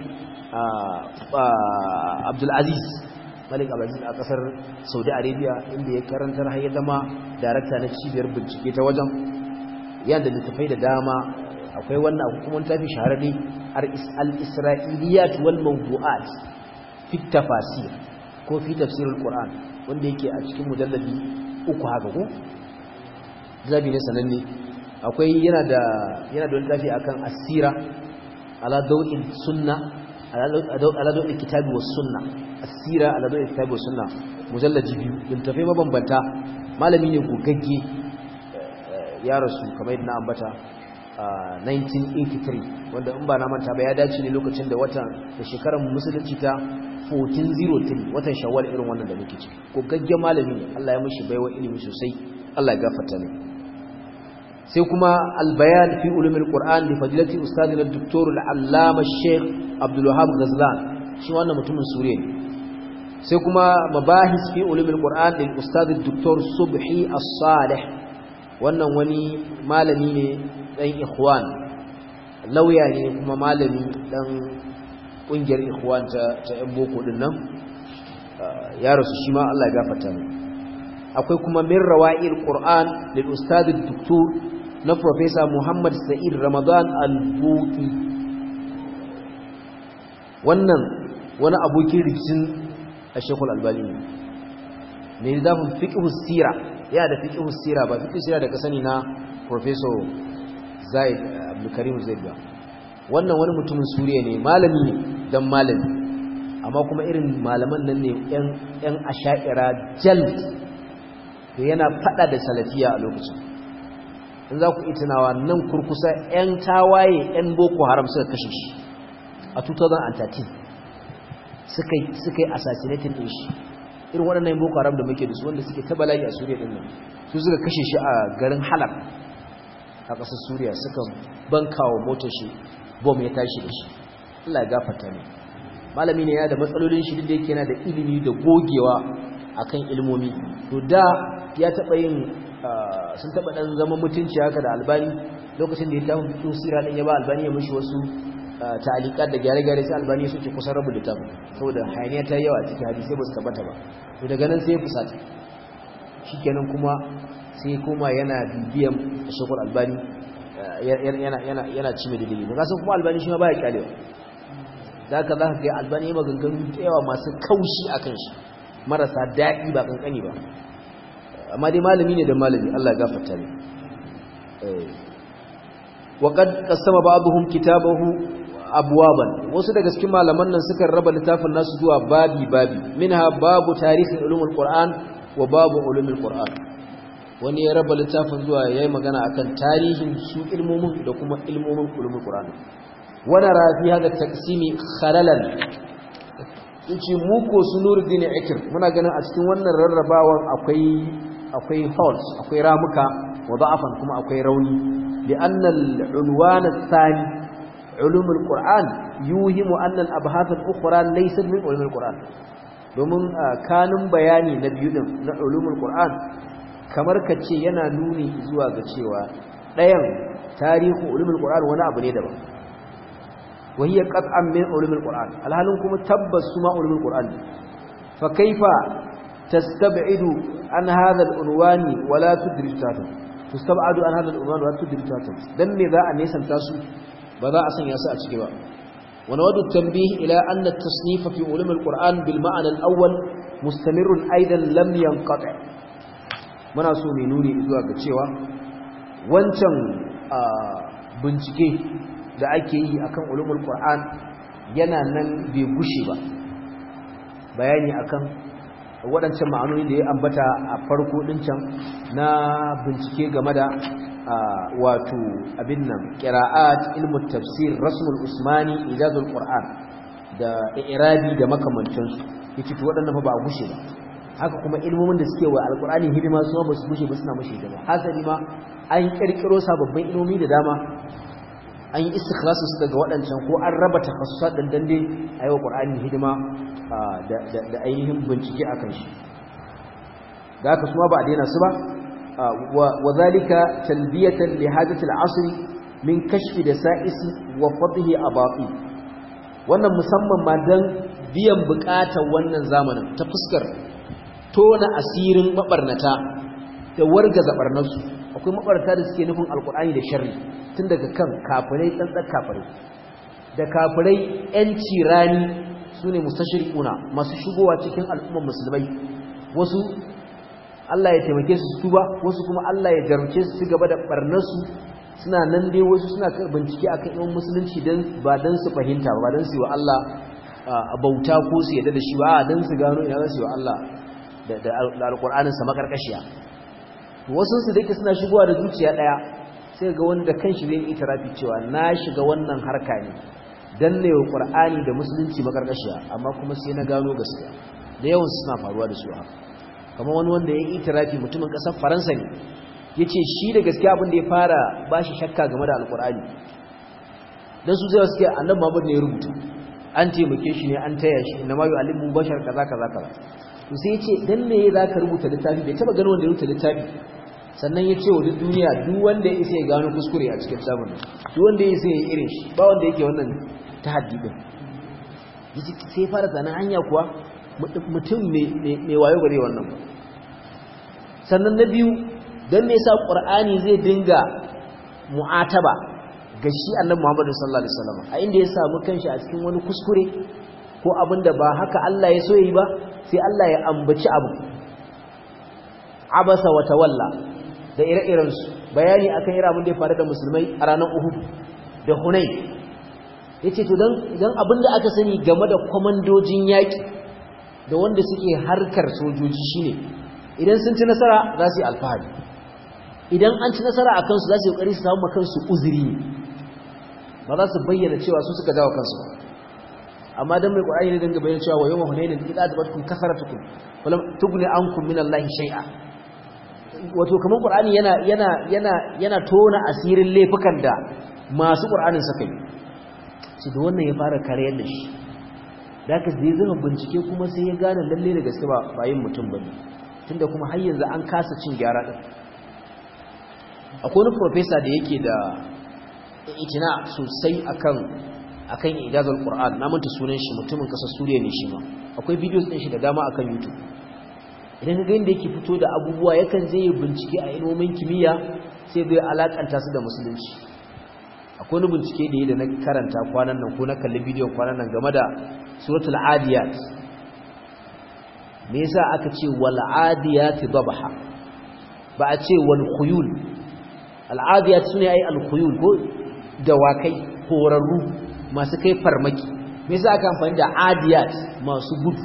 abdulaziz malik abdulaziz a kasar saudi arabia inda ya karantar har ya zama darakta na cibiyar bincike ta wajen yadda littafai da dama akwai wannan hukumar tafi shahararri al-isra'iliyat wal mawdu'at fi tafasir ko fi tafsirul qur'an wanda yake a cikin mujalladi uku haka ko zabi ne sananne akwai yana da yana da wani tafi akan asira ala dawil sunna ala dawil kitabi was sunna asira ala dawil kitabi was sunna mujalladi biyu littafai mabambanta malami ne gogagge ya rasu kamar yadda na ambata 1983 wanda in ba na manta ba ya dace ne lokacin da watan da shekarar musulunci ta 1403 watan shawwal irin wannan da muke ciki gogagge malami ne Allah ya mishi baiwa ilimi sosai Allah ya gafarta ne sai kuma albayan fi ulumul qur'an li fadilati ustadina doktor al-allama sheikh abdul wahab ghazlan shi wannan mutumin suriya ne sai kuma mabahis fi ulumul qur'an lil ustad doktor subhi as-salih wannan wani malami ne dan ikhwan lauya ne kuma malami dan kungiyar ikhwan ta ta yan boko din nan ya rasu shi ma Allah ya gafarta ne akwai kuma min rawa'il qur'an lil ustad doktor na Profesa Muhammad Sa'id Ramadan Al-Buki wannan wani abokin rikicin a Shekul Albani ne mai zafin fiƙihus sira yana da fiƙihus sira ba fiƙihus sira da ka sani na Professor Zaid Abdulkarim Zaid ba wannan wani mutumin Suriya ne malami ne dan malami amma kuma irin malaman nan ne ‘yan asha'ira jal to yana fada da salafiya a lokacin in za ku itinawa nan kurkusa 'yan tawaye 'yan boko haram suka kashe shi a 2013 suka yi assassinating din shi irin waɗannan boko haram da muke da su wanda suke tabalayi a suriya ɗin nan su suka kashe shi a garin halab a ƙasar suriya suka bankawa motar shi bom ya tashi da shi allah ya gafata ne malami ne ya da matsalolin shi da yake yana da ilimi da gogewa akan ilmomi to da ya taɓa yin sun taba dan zama mutunci haka da albani lokacin da ya tafi fito sira din ya ba albani ya mishi wasu ta'alikat da gyare-gyare sai albani ya soke kusan rabu da tafi saboda hayaniya ta yawa cikin hadisi ba su tabbata ba to daga nan sai ya fusata shikenan kuma sai kuma yana bibiyan shekul albani yana yana ci mai dalili ba kasan kuma albani shi ma baya kyalewa zaka zaka ga albani ya maganganu da yawa masu kaushi akan shi marasa daɗi ba kankani ba amma dai malami ne da malami Allah gafarta ne waqad qasama ba'dhum kitabahu abwaban wasu daga cikin malaman nan suka raba littafin nasu zuwa babi babi minha babu tarihi ulumul qur'an wa babu ulumul qur'an wani ya raba littafin zuwa yayi magana akan tarihin su ilmomin da kuma ilmomin ulumul qur'an wana rafi hada taqsimi khalalan yace mu ko sunuruddin ikir muna ganin a cikin wannan rarrabawan akwai akwai holes akwai ramuka wa da'afan kuma akwai rauni li'anna al-unwan ath-thani ulum al-qur'an yuhimu anna al-abhath al-ukhra laysat min ulum al-qur'an domin kanin bayani na biyu din na ulumul qur'an kamar kace yana nuni zuwa ga cewa ɗayan tarihin ulumul qur'an wani abu ne daban وهي قطعا من علوم القرآن الحالون كما تبس سما علوم القرآن فكيف تستبعد عن هذا العنوان ولا تدرج تاتا تستبعد عن هذا العنوان ولا تدرج تاتا دم ذا أن يسم تاسو بذا أسن يساء تشكبا ونود التنبيه إلى أن التصنيف في علوم القرآن بالمعنى الأول مستمر أيضا لم ينقطع muna so mai nuni zuwa ga cewa wancan bincike da ake yi akan ulumul qur'an yana nan bai gushe ba bayani akan waɗancan ma'anoni da ya ambata a farko din can na bincike game da wato abin nan qira'at ilmu tafsir rasmul usmani ijazul qur'an da i'rabi da makamantansu yace to waɗannan fa ba a gushe ba haka kuma ilmomin da suke wa alqur'ani hidima su ba su gushe ba suna mashi hidima hasali ma an kirkiro sababbin ilmomi da dama an yi istikhlasu su daga waɗancan ko an raba takhasusat dan dande a yi wa ƙur'ani hidima da ainihin bincike a kan shi da haka suma ba a daina su ba wa zalika talbiyatan li hajati al-asr min kashfi da sa'isi wa fadhi abati wannan musamman ma dan biyan buƙatar wannan zamanin ta fuskar tona asirin mabarnata da wargaza barnarsu akwai mabarta da suke nufin alkur'ani da sharri tun daga kan kafirai tsantsar kafirai da kafirai yanci rani su ne mustashirikuna masu shigowa cikin al'ummar musulmai wasu Allah ya taimake su tuba wasu kuma Allah ya jarumce su gaba da barnarsu suna nan dai wasu suna bincike akan yawan musulunci dan ba dan su fahimta ba dan su yi wa Allah bauta ko su yadda da shi ba dan su gano ina su yi wa Allah da alkur'anin sa makarkashiya wasu su dake suna shigowa da zuciya daya sai ga wanda kanshi zai yi tarafi cewa na shiga wannan harka ne dan ne wa qur'ani da musulunci makarkashiya amma kuma sai na gano gaskiya da yawan suna faruwa da su haka kamar wani wanda ya yi tarafi mutumin kasar faransa ne yace shi da gaskiya abin da ya fara bashi shakka game da alqur'ani dan su zai suke annabi Muhammad ne ya rubuta an taimake shi ne an taya shi inna ma yu'allimu bashar kaza kaza kaza to sai yace dan me zaka rubuta littafi bai taba gano wanda ya rubuta littafi sannan ya ce wa duk duniya duk wanda ya isa ya gano kuskure a cikin samun duk wanda ya isa ya irin shi ba wanda yake wannan tahaddi din yace sai fara zanen hanya kuwa mutum mai wayo gare wannan sannan na biyu dan me yasa qur'ani zai dinga mu'ataba ga shi annabi Muhammad sallallahu alaihi wasallam a inda ya samu kanshi a cikin wani kuskure ko abinda ba haka Allah ya so yi ba sai Allah ya ambaci abu abasa wa tawalla da ire-irensu bayani akan irin abin da ya faru da musulmai a ranar Uhud da Hunain yace to dan idan abinda aka sani game da komandojin yaki da wanda suke harkar sojoji shine idan sun ci nasara za su yi alfahari idan an ci nasara akan su za su yi kokari su samu kansu uzuri ba za su bayyana cewa su suka jawo kansu ba amma dan mai Qur'ani ne dinga bayyana cewa wa yawma hunainin idza tabatkum kasaratukum falam tughni ankum min Allah shay'a wato kaman Qur'ani yana yana yana yana tona asirin laifukan da masu Qur'anin suka yi shi da wannan ya fara kareyar da shi da haka zai zama bincike kuma sai ya gane lalle da gaske ba bayin mutum bane tunda kuma har yanzu an kasa cin gyara din akwai wani professor da yake da itina sosai akan akan ijazul qur'an na manta sunan shi mutumin kasar suriya ne shi ma akwai videos din shi da dama akan youtube idan ka ga inda yake fito da abubuwa yakan je ya bincike a ilmomin kimiyya sai bai alakanta su da musulunci akwai wani bincike da yi da na karanta kwanan nan ko na kalli bidiyon kwanan nan game da suratul adiyat me yasa aka ce wal adiyat dabha ba a ce wal khuyul al adiyat sune ai al khuyul ko dawakai horarru masu kai farmaki me yasa aka amfani da adiyat masu gudu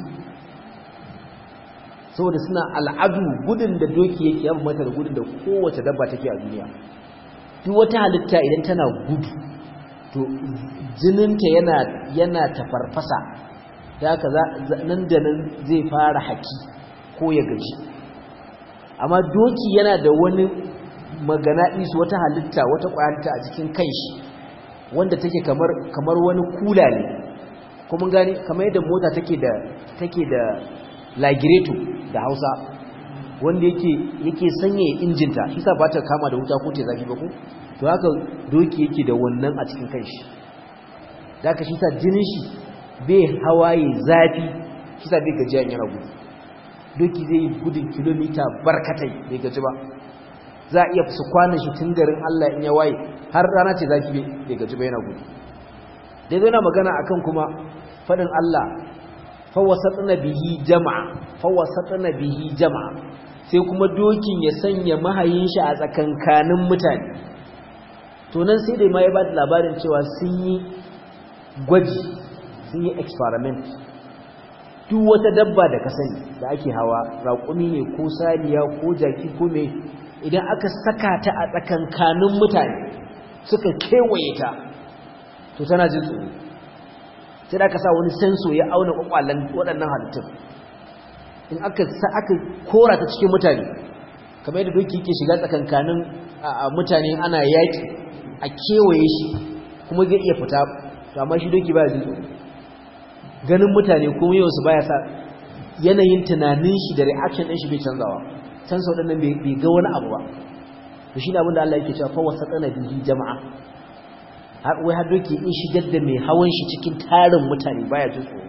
saboda suna al'adu gudun da doki yake yafi mata da gudun da kowace dabba take a duniya duk wata halitta idan tana gudu to jininta yana yana tafarfasa da haka nan da nan zai fara haki ko ya gaji amma doki yana da wani magana isu wata halitta wata kwayanta a cikin kanshi wanda take kamar kamar wani kula ne kuma gani kamar yadda mota take da take da lagireto da hausa wanda yake yake sanya injinta shi sa ba ta kama da wuta ko ta zafi ba ko to haka doki yake da wannan a cikin kanshi da ka shi sa jinin shi bai hawaye zafi shi sa bai gajiya yana gudu doki zai yi gudun kilomita barkatai bai gaji ba za a iya su kwanan shi tun garin Allah in ya waye har rana ce zafi bai gaji ba yana gudu dai zai na magana akan kuma faɗin Allah fawasatna bihi jama'a fawasatna bihi jama'a sai kuma dokin ya sanya mahayin shi a tsakankanin mutane to nan sai dai ma ya ba da labarin cewa sun yi gwaji sun yi experiment duk wata dabba da ka sani da ake hawa raƙumi ne ko saniya ko jaki ko me idan aka saka ta a tsakankanin mutane suka kewaye ta to tana jin tsoro sai da aka sa wani senso ya auna kwakwalen waɗannan halittun in aka sa aka kora ta cikin mutane kamar yadda doki yake shiga tsakankanin mutane ana yaƙi a kewaye shi kuma zai iya fita to amma shi doki baya jin tsoro ganin mutane kuma yau su baya sa yanayin tunanin shi da reaction ɗin shi bai canzawa senso ɗin nan bai ga wani abu ba to shi ne abin da Allah yake cewa fa wasatana bihi jama'a har wai har doke in shigar da mai hawan shi cikin tarin mutane baya jin tsoro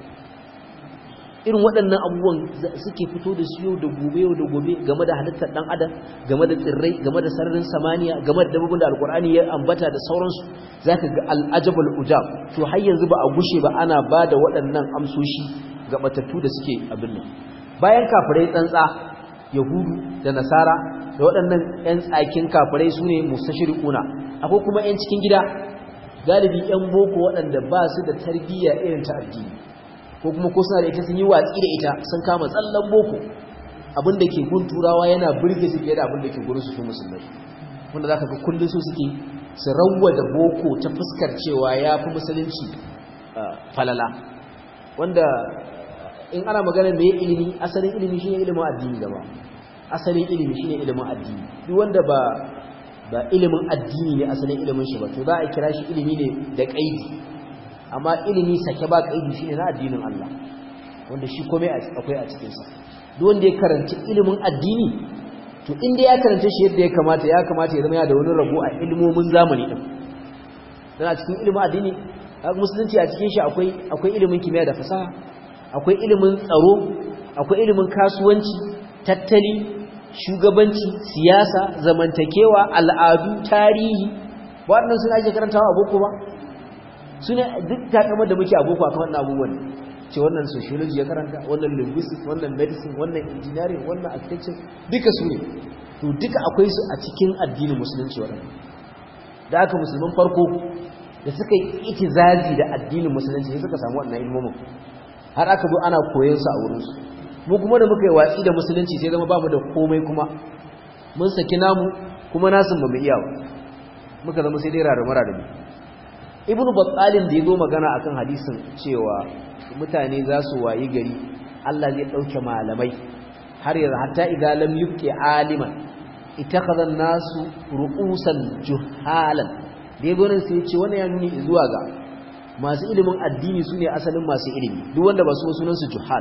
irin waɗannan abubuwan suke fito da su yau da gobe yau da gobe game da halittar ɗan adam game da tsirrai game da sararin samaniya game da dabbobin da alkur'ani ya ambata da sauransu zaka ga al'ajabul ujab to har yanzu ba a gushe ba ana ba da waɗannan amsoshi ga batattu da suke abin nan bayan kafirai tsantsa yahudu da nasara da waɗannan 'yan tsakin kafirai su ne mustashriquna akwai kuma 'yan cikin gida galibi 'yan boko waɗanda ba su da tarbiyya irin ta addini ko kuma ko suna da ita sun yi watsi da ita sun kama tsallan boko abinda ke gun turawa yana burge su fiye da abinda ke gurin su su musulmai wanda zaka ga kullum su suke su rawwa da boko ta fuskar cewa ya fi musulunci falala wanda in ana magana mai ilimi asalin ilimi shine ilimin addini gaba asalin ilimi shine ilimin addini duk wanda ba ba ilimin addini ne asalin ilimin shi ba to za a kira shi ilimi ne da kaidi amma ilimi sake ba kaidi shine na addinin Allah wanda shi komai akwai a cikin sa duk wanda ya karanci ilimin addini to inda ya karanta shi yadda ya kamata ya kamata ya zama ya da wani rabo a ilimomin zamani din dan a cikin ilimin addini musulunci a cikin shi akwai akwai ilimin kimiyya da fasaha akwai ilimin tsaro akwai ilimin kasuwanci tattali shugabanci siyasa zamantakewa al'adu tarihi waɗannan suna ake karantawa a boko ba suna duk takamar da muke a boko akan wannan abubuwan ce wannan sociology ya karanta wannan linguistics wannan medicine wannan engineering wannan architecture duka su ne to duka akwai su a cikin addinin musulunci waɗannan da aka musulman farko da suka yi itizazi da addinin musulunci sai suka samu wannan ilmomin har aka zo ana koyon su a wurinsu mu kuma da muka yi watsi da musulunci sai zama bamu da komai kuma mun saki namu kuma nasin ba mu iya ba muka zama sai dai rarrama rarrama ibnu battalin da ya zo magana akan hadisin cewa mutane za su wayi gari Allah zai dauke malamai har yanzu hatta idan lam yubqi aliman ittakhadha an-nasu ru'usan juhalan da yazo nan sai ya ce wannan ya nuni zuwa ga masu ilimin addini su ne asalin masu ilimi duk wanda ba su sunan su juhal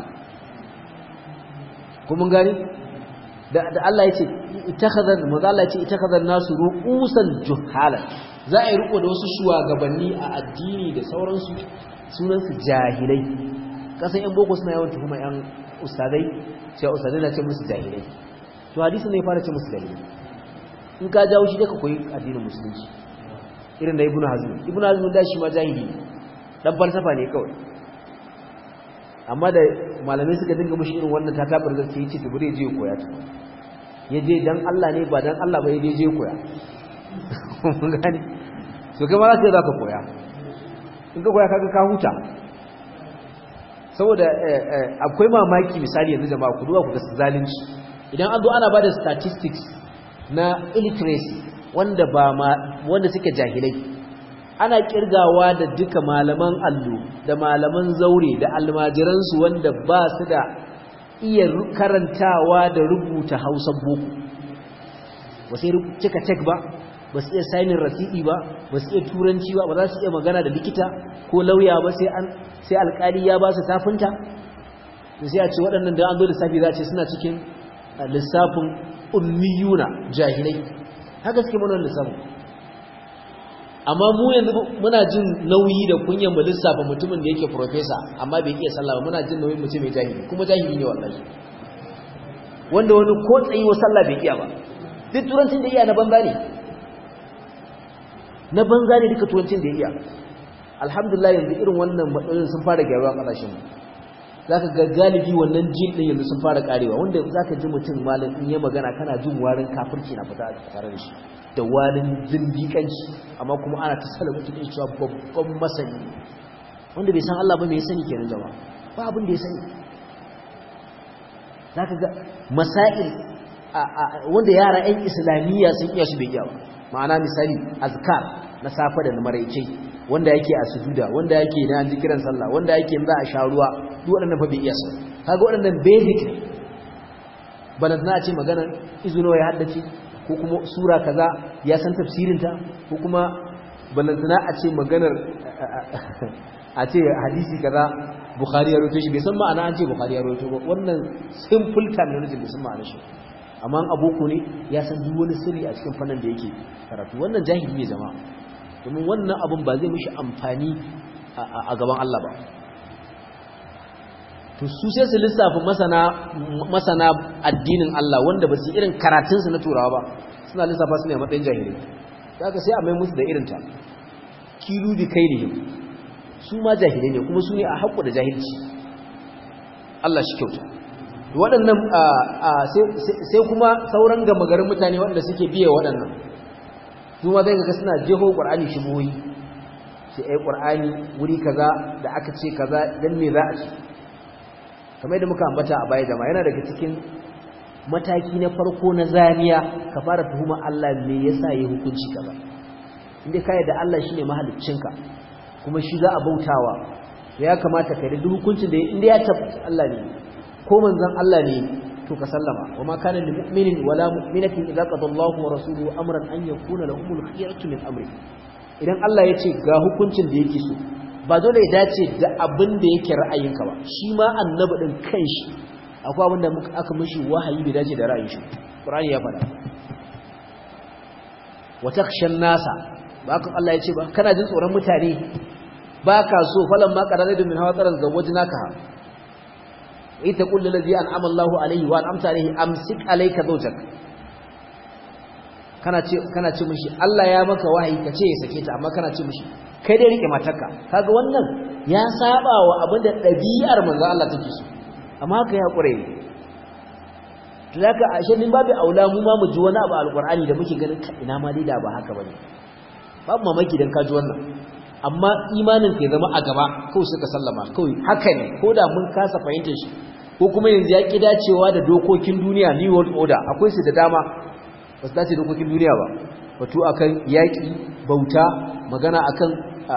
kuma gani da Allah ya ce itakhadha maza Allah ya ce itakhadha nasu ru'usan juhalan za a yi riko da wasu shugabanni a addini da sauransu sunan su jahilai kasan yan boko suna yawan tuhuma yan ustadai sai ustadai na ce musu jahilai to hadisi ne ya fara ce musu jahilai in ka jawo shi da ka koyi addinin musulunci irin da ibnu hazm ibnu hazm da shi ma jahili dan falsafa ne kawai amma da malamai suka dinga mushi irin wannan tatabar gaske yace to bare je koya ta yaje dan Allah ne ba dan Allah ba yaje je koya mun gane so kai ma za ka koya in ka koya kaga ka huta saboda akwai mamaki misali yanzu jama'a ku duba ku ga zalunci idan an zo ana bada statistics na illiteracy wanda ba wanda suke jahilai ana kirgawa da duka malaman allo da malaman zaure da almajiransu wanda ba su da iya karantawa da rubuta hausa boko ba sai cika cek ba ba su iya sainin rasidi ba ba su iya turanci ba ba za su iya magana da likita ko lauya ba sai an sai alkali ya ba su tafinta to sai a ce waɗannan da an zo lissafi za a ce suna cikin lissafin ummiyuna jahilai haka suke mana lissafin amma mu yanzu muna jin nauyi da kunyan mu lissafa mutumin da yake professor amma bai iya sallah ba muna jin nauyin mutum mai jahili kuma jahili ne wallahi wanda wani ko tsayi wa sallah bai iya ba duk turancin da iya na banza ne na banza ne duka turancin da iya alhamdulillah yanzu irin wannan matsalolin sun fara gyaruwa a ƙasashen mu zaka ga galibi wannan jin din yanzu sun fara karewa wanda zaka ji mutum malam in ya magana kana jin warin kafirci na fita tare da shi da warin zindiƙanci amma kuma ana ta sala mutum cewa babban masani wanda bai san Allah ba me ya sani kenan jama'a ba abin da ya sani zaka ga masail wanda yara 'yan islamiyya sun iya su bai iya ma'ana misali azkar na safa da na maraice wanda yake a sujuda wanda yake na an kiran sallah wanda yake za a sha ruwa duk waɗannan fa bai iya su kaga waɗannan basic ne balan na ce magana izuno ya haddace ko kuma sura kaza ya san tafsirin ta ko kuma balan na a ce maganar a ce hadisi kaza bukhari ya rawaito shi bai san ma'ana an ce bukhari ya rawaito ba wannan simple terminology bai san ma'ana shi amma aboko ne ya san duk wani sirri a cikin fannin da yake karatu wannan jahili ne zama domin wannan abun ba zai mishi amfani a gaban Allah ba to su sai su lissafa masana masana addinin Allah wanda ba su irin karatun su na turawa ba suna lissafa su ne a matsayin jahili kaga sai a mai musu da irin ta kilu bi kailihim su ma jahilai ne kuma su ne a haƙƙo da jahilci Allah shi kyauta waɗannan sai kuma sauran gama garin mutane waɗanda suke biya waɗannan su ma zai ga suna jeho ƙwar'ani shigoyi sai ai ƙwar'ani wuri kaza da aka ce kaza don me za a ce kamar da muka ambata a baya jama'a yana daga cikin mataki na farko na zaniya ka fara tuhuma Allah me yasa yi hukunci kaza inda ka da Allah shine mahaliccinka kuma shi za a bautawa ya kamata ka da hukuncin da inda ya tabbata Allah ne ko manzon Allah ne to ka sallama wama kana lil mu'minin wala mu'minatin idza qada Allahu wa rasuluhu amran an yakuna lahumul khiyaratu min amri idan Allah ya ce ga hukuncin da yake so ba dole ya dace da abin da yake ra'ayinka ba shi ma annabi din kanshi akwai abin da aka mishi wahayi bai dace da ra'ayin shi Qur'ani ya faɗa wa takhshan nasa ba kan Allah ya ce ba kana jin tsoron mutane ba ka so falan ma qaraladu min hawa tsaran zawajnaka ita kullu ladhi an'ama Allahu alayhi wa an'amta alayhi amsik alayka zawjak kana ce kana ce mishi Allah ya maka wahayi ka ce ya sake ta amma kana ce mishi kai dai rike matarka kaga wannan ya saba wa abinda dabi'ar manzo Allah take so amma haka ya kure to zaka ashe min babu aula mu ma mu ji wani abu alqur'ani da muke ganin ina ma dai da ba haka bane babu mamaki dan ka ji wannan amma imanin ka ya zama a gaba kawai suka sallama kawai haka ne ko da mun kasa fahimtar shi ko kuma yanzu ya ki dacewa da dokokin duniya new world order akwai su da dama ba su dace dokokin duniya ba batu akan yaƙi bauta magana akan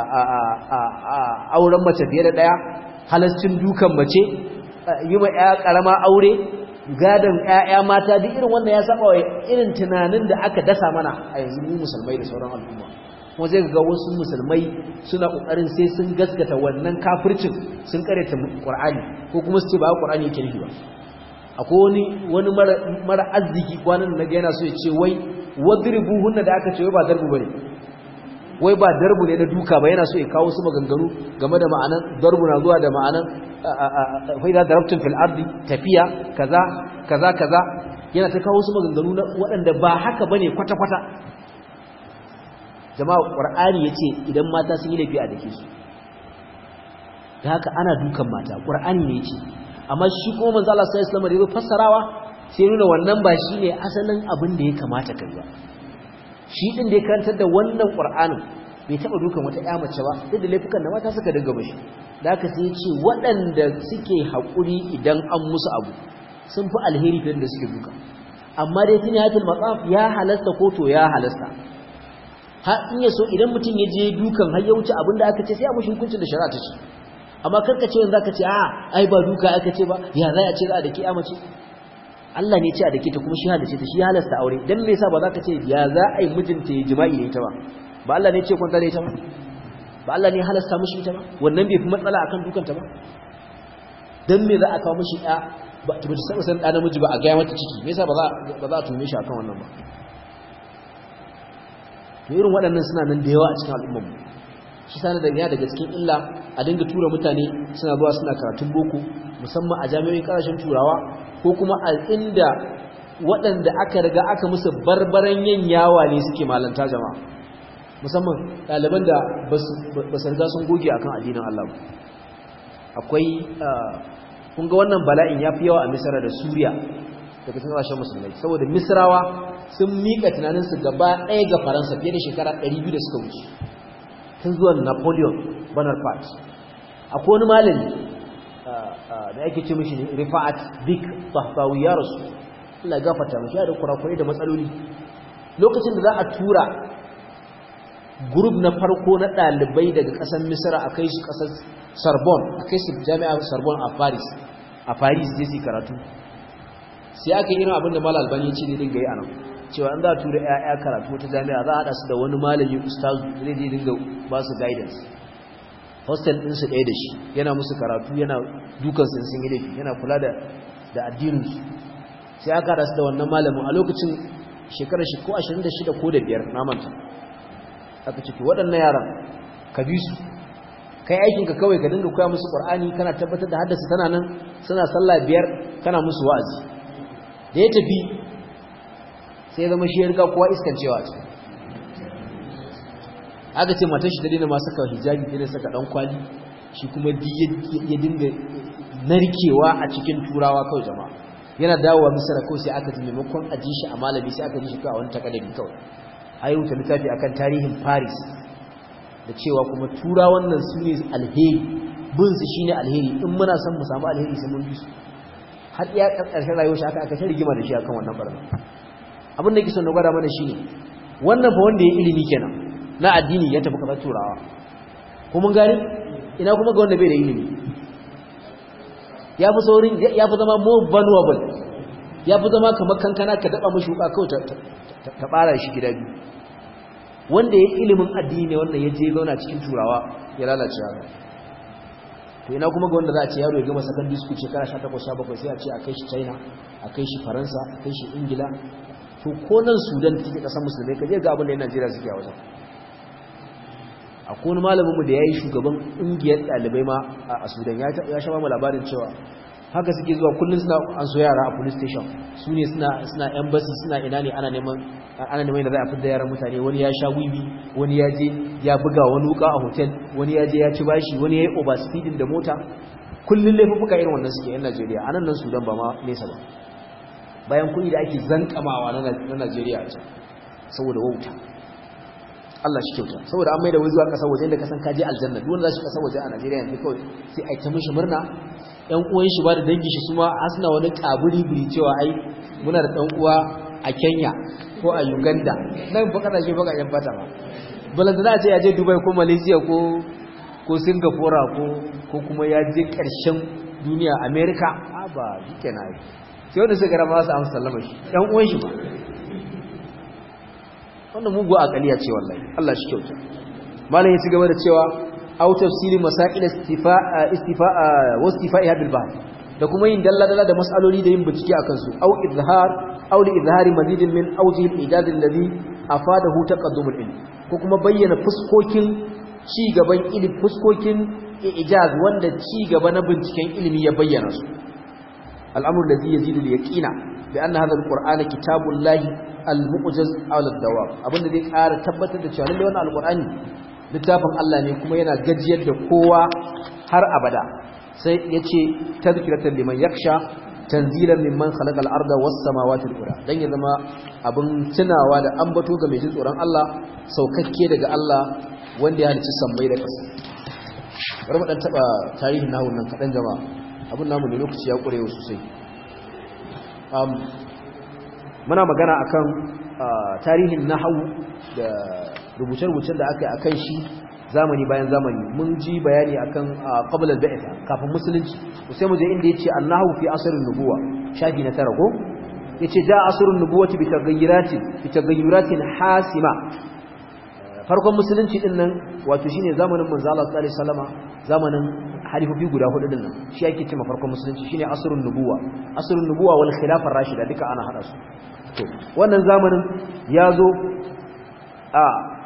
auren mace fiye da ɗaya halascin dukan mace yi ma ya ƙarama aure gadon ƴaƴa mata duk irin wanda ya saba wa irin tunanin da aka dasa mana a yanzu mu musulmai da sauran al'umma kuma zai ga wasu musulmai suna kokarin sai sun gaskata wannan kafircin sun karanta Qur'ani ko kuma su ce ba Qur'ani yake nufi ba akwai wani wani mara mara arziki kwanan da yana so ya ce wai wadribuhunna da aka ce wai ba darbu bane wai ba darbu ne na duka ba yana so ya kawo su maganganu game da ma'anan darbu na zuwa da ma'anan fa idza darabtum fil ardi tafiya kaza kaza kaza yana ta kawo su maganganu waɗanda ba haka bane kwata kwata jama'a qur'ani yace idan mata sun yi laifi a dake su da haka ana dukan mata qur'ani ne yace amma shi kuma manzo Allah sallallahu alaihi wasallam da ya fassarawa sai nuna wannan ba shine asalin abin da ya kamata kai ba shi din da ya karantar da wannan qur'anin bai taba dukan wata ƴa mace ba duk da laifukan da mata suka dinga bashi da haka sai ya ce waɗanda suke haƙuri idan an musu abu sun fi alheri fiye da suke duka amma dai tuni hatil matsaf ya halasta ko to ya halasta har in ya so idan mutum ya je dukan har ya wuce abin da aka ce sai a mushi hukuncin da shari'a ta ce amma karka ce wanda zaka ce a ai ba duka aka ce ba ya za a ce za a dake a mace Allah ne ce a dake ta kuma shi halace ta shi halasta aure dan me yasa ba za ka ce ya za a yi mijinta ya jima'i da ita ba ba Allah ne ce kwanta da ita ba ba Allah ne halasta mushi ita ba wannan bai fi matsala akan dukanta ba dan me za a kawo mishi ya ba ta mutu san dan namiji ba a ga mata ciki me yasa ba za ba za a tume shi akan wannan ba to irin waɗannan suna nan da yawa a cikin al'ummar mu shi sanar da daga cikin illa a dinga tura mutane suna zuwa suna karatun boko musamman a jami'o'in ƙasashen turawa ko kuma a inda waɗanda aka riga aka musu barbaran yin yawa ne suke malanta jama'a musamman ɗaliban da ba su riga sun goge akan addinin Allah ba akwai kun ga wannan bala'in ya fi yawa a misra da suriya daga cikin ƙasashen musulmai saboda misrawa sun miƙa tunaninsu gaba ɗaya ga faransa fiye da shekara 200 da suka wuce tun zuwan napoleon bonaparte akwai wani malami da ake ce mishi rifa'at dik tahtawi ya rasu Allah ya gafarta mishi ya da kurakurai da matsaloli lokacin da za a tura group na farko na ɗalibai daga ƙasar misra a kai su ƙasar sorbonne a kai su jami'ar sorbonne a paris a paris zai su karatu sai aka yi irin abin da malal albani ya ce ne dinga yi a nan cewa an za a tura 'ya'ya karatu wata jami'a za a haɗa su da wani malami ustazu zai je dinga ba su guidance hostel ɗinsu ɗaya da shi yana musu karatu yana dukan sun sun yi laifi yana kula da da addininsu sai aka haɗa su da wannan malamin a lokacin shekarar shi ko 26 ko da biyar na manta aka ciki waɗannan yaran ka bi su kai aikinka kawai ka dinga koya musu ƙwar'ani kana tabbatar da haddasa tana nan suna sallah biyar kana musu wa'azi da ya tafi sai zama shi ya riga kowa iskancewa a cikin aka ce matan shi ta daina masu saka hijabi ta saka dan kwali shi kuma ya dinga narkewa a cikin turawa kawai jama'a yana dawowa misira kawai sai aka ji maimakon a ji shi a malami sai aka ji shi kawai a wani takadari kawai a yi wuta littafi akan tarihin paris da cewa kuma turawan nan su ne alheri bin su shine alheri in muna son mu samu alheri sai mun bi su har iya ƙarshen rayuwar shi aka aka ta rigima da shi akan wannan barna abin da yake son na gwada mana shine wannan fa wanda ya ilimi kenan na addini ya tafi kasar turawa ko mun gani ina kuma ga wanda bai da ilimi ya fi saurin ya fi zama more vulnerable ya fi zama kamar kankana ka daba mashi wuka kawai ta bara shi gida biyu wanda ya ilimin addini ne wannan ya je zauna cikin turawa ya lalace haka to ina kuma ga wanda za a ce yaro ya gama secondary school shekara 18 17 sai a ce a kai shi China a kai shi Faransa a kai shi Ingila to ko nan Sudan take kasar musulmai kaje ga abin da yan Najeriya suke a wajen akwai wani malamin mu da yayi shugaban ƙungiyar ɗalibai ma a Sudan ya ya sha mu labarin cewa haka suke zuwa kullun suna an so yara a police station su ne suna suna embassy suna ina ne ana neman ana neman da za a fitar yaran mutane wani ya sha wiwi wani ya je ya buga wani wuka a hotel wani ya je ya ci bashi wani ya yi overspeeding da mota kullun laifuka irin wannan suke yan Najeriya anan nan Sudan ba ma nesa ba bayan kuɗi da ake zankamawa na Najeriya a can saboda wauta Allah shi kyauta saboda an maida wai zuwa kasar waje da kasan kaje aljanna duk wanda za shi kasar waje a Najeriya yanzu kawai sai ai ta mishi murna ƴan uwan shi ba da dangin shi suma asna wani kaburi buri cewa ai muna da ɗan uwa a Kenya ko a Uganda nan fa kana shi baka yan fata ba balanta za a ce ya je Dubai ko Malaysia ko ko Singapore ko ko kuma ya je ƙarshen duniya America a ba shikenan sai wanda suka rama su amsa sallama shi ɗan uwan shi ba wannan mugu akaliya ce wallahi Allah shi kyauta malam ya ci gaba da cewa aw tafsili masail istifa'a istifa'a wa istifa'iha bil bahr da kuma yin dalla dalla da mas'aloli da yin bincike akan su aw izhar aw li izhari mazidin min awjih al-ijad alladhi afadahu taqaddum al-ilm ko kuma bayyana fuskokin ci gaban ilimi fuskokin ijaz wanda ci gaba na binciken ilimi ya bayyana su al-amru alladhi yazidu al-yaqina bi anna hadha al-qur'ana kitabullahi al-mu'jaz ala ad-dawam abinda zai ƙara tabbatar da cewa lalle wannan al-qur'ani littafin Allah ne kuma yana gajiyar da kowa har abada sai yace tadhkiratan liman yakhsha tanzilan mimman khalaqa al-arda was-samawati al-ula dan ya zama abin tunawa da ambato ga mai jin tsoron Allah saukakke daga Allah wanda ya halicci sammai da ƙasa bari mu dan taba tarihin nahwu nan kadan jama'a abun namu ne lokaci ya kurewa sosai um muna magana akan tarihin nahwu da rubuce-rubucen da aka yi akan shi zamani bayan zamani mun ji bayani akan qabla al-ba'th kafin musulunci sai mu je inda yace annahu fi asrin nubuwa shafi na tara ko yace da asrun nubuwati bi taghayyuratin bi taghayyuratin hasima farkon musulunci din nan wato shine zamanin manzo Allah sallallahu alaihi wasallama zamanin halifofi guda hudu din nan shi yake cewa farkon musulunci shine asrun nubuwa asrun nubuwa wal khilafar rashida duka ana hada su to wannan zamanin yazo a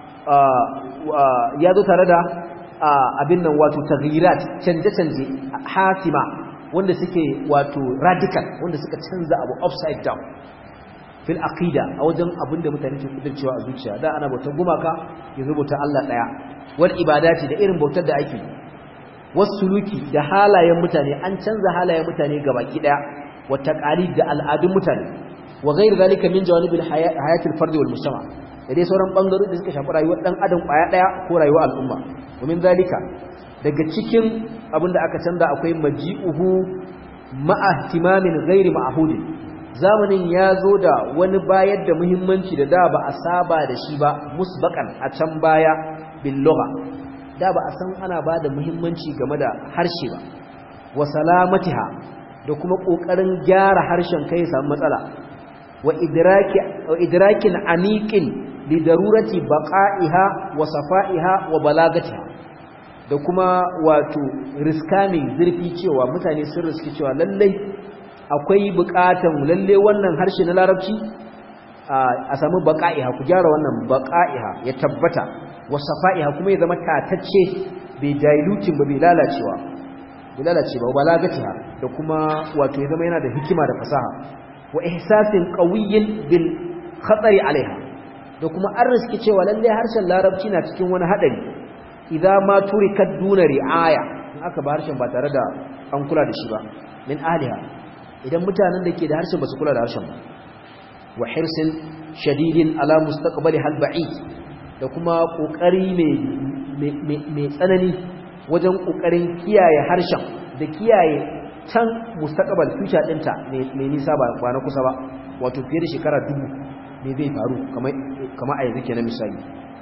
yazo tare da abin nan wato taghyirat canje canje hasima wanda suke wato radical wanda suka canza abu upside down fil aqida a wajen abinda mutane ke kudurcewa a zuciya da ana bautar gumaka yanzu bautar Allah daya wal ibadati da irin bautar da ake wasuluki da halayen mutane an canza halayen mutane gabaki daya wa taqalid da al'adun mutane wa ghayr zalika min jawanibil hayati al fardi wal mujtama da dai sauran bangarori da suka shafi rayuwar dan adam kwaya daya ko rayuwar al'umma domin zalika daga cikin abinda aka canza akwai maji'uhu ma'a ihtimamin ghairi ma'hudin zamanin ya zo da wani bayar da muhimmanci da da ba a saba da shi ba musbakan a can baya bil lugha da ba a san ana ba da muhimmanci game da harshe ba wa salamatiha da kuma kokarin gyara harshen kai samu matsala wa idraki wa idrakin aniqin li darurati baqa'iha wa safa'iha wa balagatiha da kuma wato riskami zurfi cewa mutane sun riski cewa lallai akwai bukatan lalle wannan harshe na larabci a samu baqa'iha ku gyara wannan baqa'iha ya tabbata wasafa'iha kuma ya zama tatacce bai diluting ba bai lalacewa bai lalace ba balagatiha da kuma wato ya zama yana da hikima da fasaha wa ihsasin qawiyyin bil khatari alaiha da kuma an riski cewa lalle harshen larabci na cikin wani hadari idza ma turikat duna ri'aya in aka ba harshen ba tare da an kula da shi ba min ahliha idan mutanen da ke da harshen ba su kula da harshen ba wa hirsin shadidin ala mustaqbali hal ba'id da kuma kokari mai tsanani wajen kokarin kiyaye harshen da kiyaye can mustaqbal future dinta mai nisa ba kwana kusa ba wato fiye da shekara dubu ne zai faru kamar a yanzu kenan misali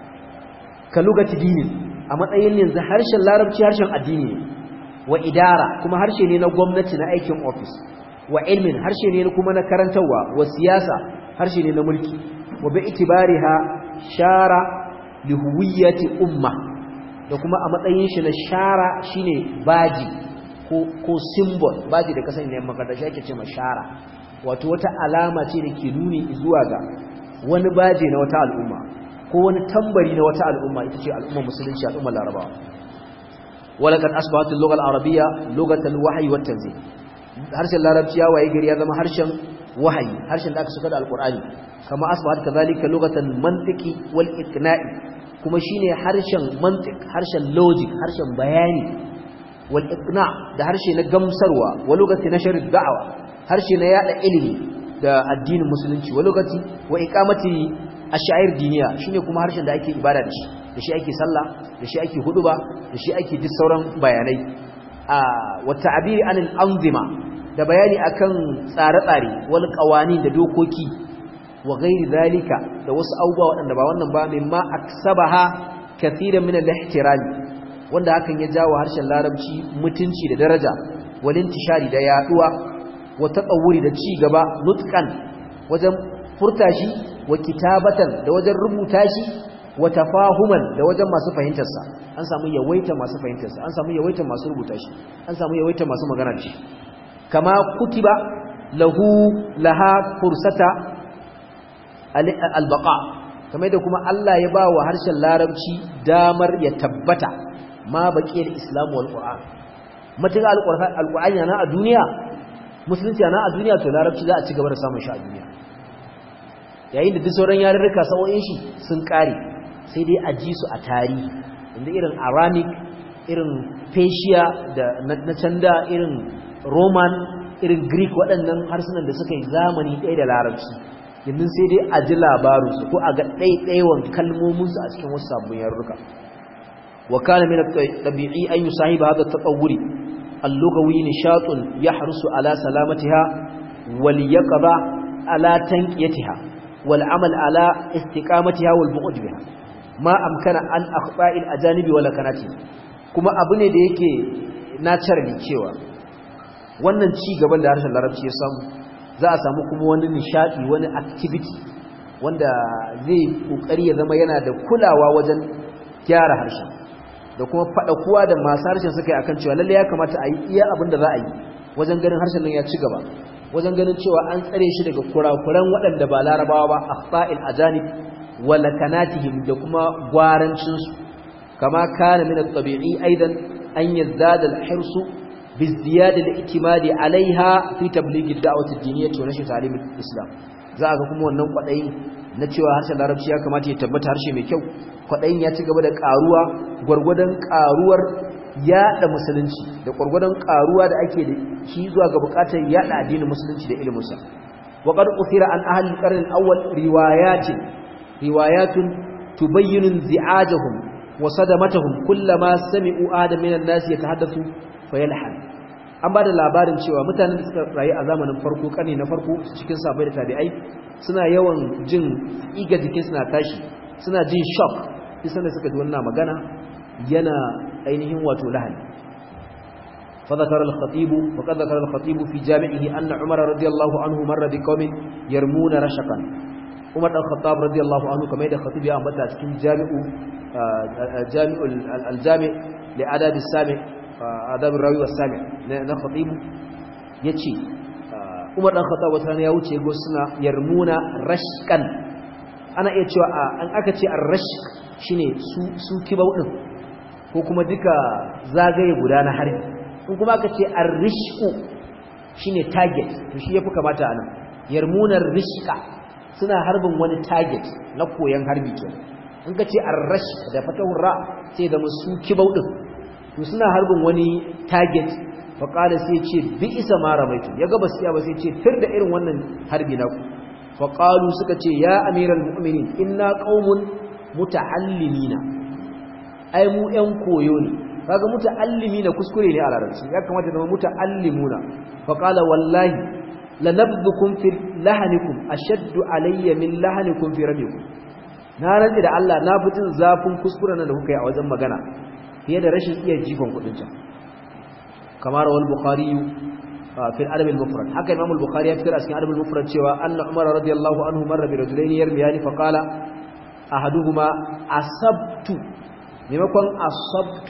ka lugati dinin a matsayin yanzu harshen larabci harshen addini ne wa idara kuma harshe ne na gwamnati na aikin office wa ilmin harshe ne kuma na karantarwa wa siyasa harshe ne na mulki wa bi itibariha shara lihuwiyyati umma da kuma a matsayin shi na shara shine baji ko ko symbol baji da kasan ne makaranta shi ake cewa shara wato wata alama ce da ke nuni zuwa ga wani baji na wata al'umma ko wani tambari na wata al'umma ita ce al'ummar musulunci al'ummar larabawa walaqad asbahat al-lugha al-arabiyya lughatan al-wahyi wat-tanzil harshen larabci ya waye gari ya zama harshen wahayi harshen da aka saka da alqur'ani kama asbahat kadhalika lughatan mantiqi wal iqna'i kuma shine harshen mantiq harshen logic harshen bayani wal iqna da harshe na gamsarwa wa lughati nashr ad-da'wa harshe na yada ilimi da addinin musulunci wa lughati wa iqamati ash-sha'ir diniya shine kuma harshen da ake ibada da shi da shi ake sallah da shi ake huduba da shi ake duk sauran bayanai a wa ta'biri anil anzima da bayani akan tsare-tsare wal qawani da dokoki wa ghairi zalika da wasu abubuwa waɗanda ba wannan ba mimma aksabaha kathiran min al-ihtirami wanda hakan ya jawo harshen larabci mutunci da daraja wal intishari da yaduwa wa tatawuri da ci gaba nutqan wajen furta shi wa kitabatan da wajen rubuta shi wa tafahuman da wajen masu fahimtar sa an samu yawaita masu fahimtar sa an samu yawaita masu rubuta shi an samu yawaita masu magana da shi kama kutiba lahu laha fursata albaqa kamar da kuma Allah ya ba wa harshen larabci damar ya tabbata ma baqiyar islamu wal qur'an matuƙa alqur'ani yana a duniya musulunci yana a duniya to larabci za a ci gaba da samun shi a duniya yayin da duk sauran yarurruka sa'o'in shi sun kare sai dai a ji su a tarihi inda irin aramic irin persia da na canda irin roman irin greek waɗannan harsunan da suka yi zamani ɗaya da larabci yanzu sai dai a ji labarinsu ko a ga ɗaiɗaiwan kalmominsu a cikin wasu sabbin yarurruka wa kana min tabi'i an yusahiba hadha at-tatawwuri al-lughawi nishatun yahrusu ala salamatiha wal yaqba ala tanqiyatiha wal amal ala istiqamatiha wal bu'd biha ma amkana an akhta'i al-ajanibi wala kanati kuma abu ne da yake naturally cewa wannan ci gaban da harshen larabci ya samu za a samu kuma wani nishadi wani activity wanda zai kokari ya zama yana da kulawa wajen gyara harshen da kuma fada kuwa da masu harshen suka yi akan cewa lalle ya kamata a yi iya abin da za a yi wajen ganin harshen nan ya ci gaba wajen ganin cewa an tsare shi daga kurakuran waɗanda ba larabawa ba akhta'il ajanib wa lakanatihim da kuma gwarancin su kama kana min at-tabi'i aidan an yazdada al-hirsu bizdiyad al-i'timadi 'alayha fi tabligh ad-da'wati ad-diniyyah wa nashr ta'lim al-islam za ga kuma wannan kwadayin na cewa harshen larabci ya kamata ya tabbata harshe mai kyau kwadayin ya ci gaba da karuwa gurgurdan karuwar yada musulunci da gurgurdan karuwa da ake da shi zuwa ga bukatar yada addinin musulunci da ilimin sa wa qad uthira an ahli al-qarn al-awwal riwayatin riwayatun tubayyinu zi'ajahum wa sadamatahum kullama sami'u adam min an-nas yatahaddathu fayalhan an bada labarin cewa mutanen da suka rayu a zamanin farko kane na farko cikin sabai da tabi'ai suna yawan jin iga jikin suna tashi suna jin shock isan da suka ji wannan magana yana ainihin wato lahani فذكر الخطيب وقد ذكر الخطيب في جامعه أن عمر رضي الله عنه مر بقوم يرمون رشقا عمر بن الخطاب رضي الله عنه كما يدى الخطيب يا أمبتا cikin jami'u جامع الجامع لآداب السامع آداب الراوي والسامع na خطيب yace Umar dan Khattab wata ya wuce go suna yarmuna rashkan ana iya cewa an aka ce ar-rashk shine su su kibau din ko kuma duka zagaye guda na harbi in kuma aka ce ar-rishqu shine target to shi yafi kamata anan yarmuna rishqa suna harbin wani target na koyan harbi kenan in ka ce ar-rashq da fatahur ra sai da musu kibau din to suna harbin wani target faƙala sai ce bi isa ma ramaitu ya gaba siya ba sai ce tir da irin wannan harbi na ku faƙalu suka ce ya amiral mu'minin inna qaumun muta'allimina ai mu ƴan koyo ne kaga muta'allimina kuskure ne a larabci ya kamata zama muta'allimuna faqala wallahi lanabdukum fi lahanikum ashaddu alayya min lahanikum fi rabikum na rantsi da Allah na fitin zafin kuskuren da kuka yi a wajen magana fiye da rashin iya jifan kudin can كما روى البخاري في الأدب المفرد حكى الإمام البخاري يذكر أسكن الأدب المفرد شوى أن عمر رضي الله عنه مر برجلين يرميان فقال أحدهما أصبت ممكن أصبت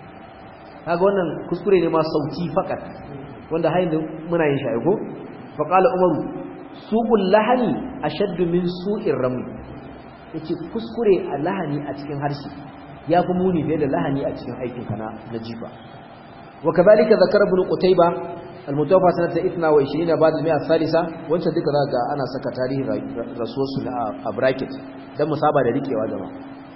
هذا wannan kuskure ne ma sauti fakat wanda hayin muna yin shi ko faqala umaru suqul lahani ashaddu min su'ir rami yace kuskure a lahani a cikin harshe yafi muni da lahani a cikin aikin kana na jifa وكذلك ذكر ابن قتيبة المتوفى سنة 22 بعد المئة الثالثة وانت ذلك ذاك أنا سكى تاريخ رسول الله أبراكت ده مصابة لذلك يا جماعة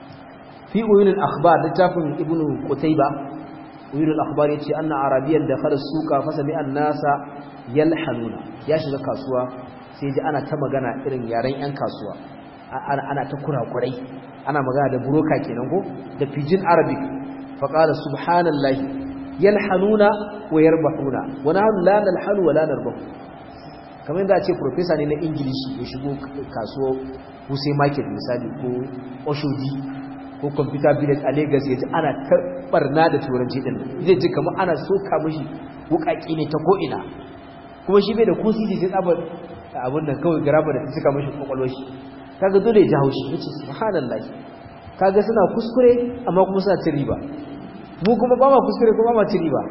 في أيون الأخبار لتافن ابن قتيبة أيون الأخبار يتشي أن عربيا دخل السوق فسمع الناس يلحنون يا شيخ كاسوا سيجي أنا كما غانا إرن يارين أن كاسوا أنا أنا تكره قري أنا مغانا ده بروكا كينانكو ده بيجين عربيك فقال سبحان الله yalhanuna wa yarbahuna wa nahnu la nalhanu wa la narbahu kamar yadda a ce professor ne na english ya shigo kasuwa Wuse market misali ko Oshodi ko computer village a Lagos yaji ana ta barna da turanci din zai ji kamar ana soka mishi wukaki ne ta ko ina kuma shi bai da ko sisi sai tsaba abun nan kawai garaba da ta cika mishi kwakwalwar shi kaga dole ya ji haushi yace subhanallahi kaga suna kuskure amma kuma suna cin riba mu kuma ba ma kuskure kuma ba ma ci riba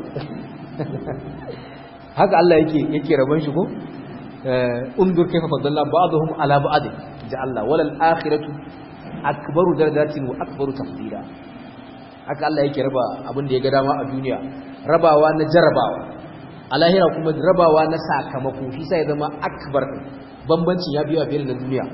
haka Allah yake yake rabon shi ko undur kayfa fadalla ba'dhum ala ba'd ja Allah walal akhiratu akbaru darajatin wa akbaru tafdila haka Allah yake raba abin da ya ga dama a duniya rabawa na jarabawa a lahira kuma rabawa na sakamako shi sai ya zama akbar bambancin ya biya fiye da duniya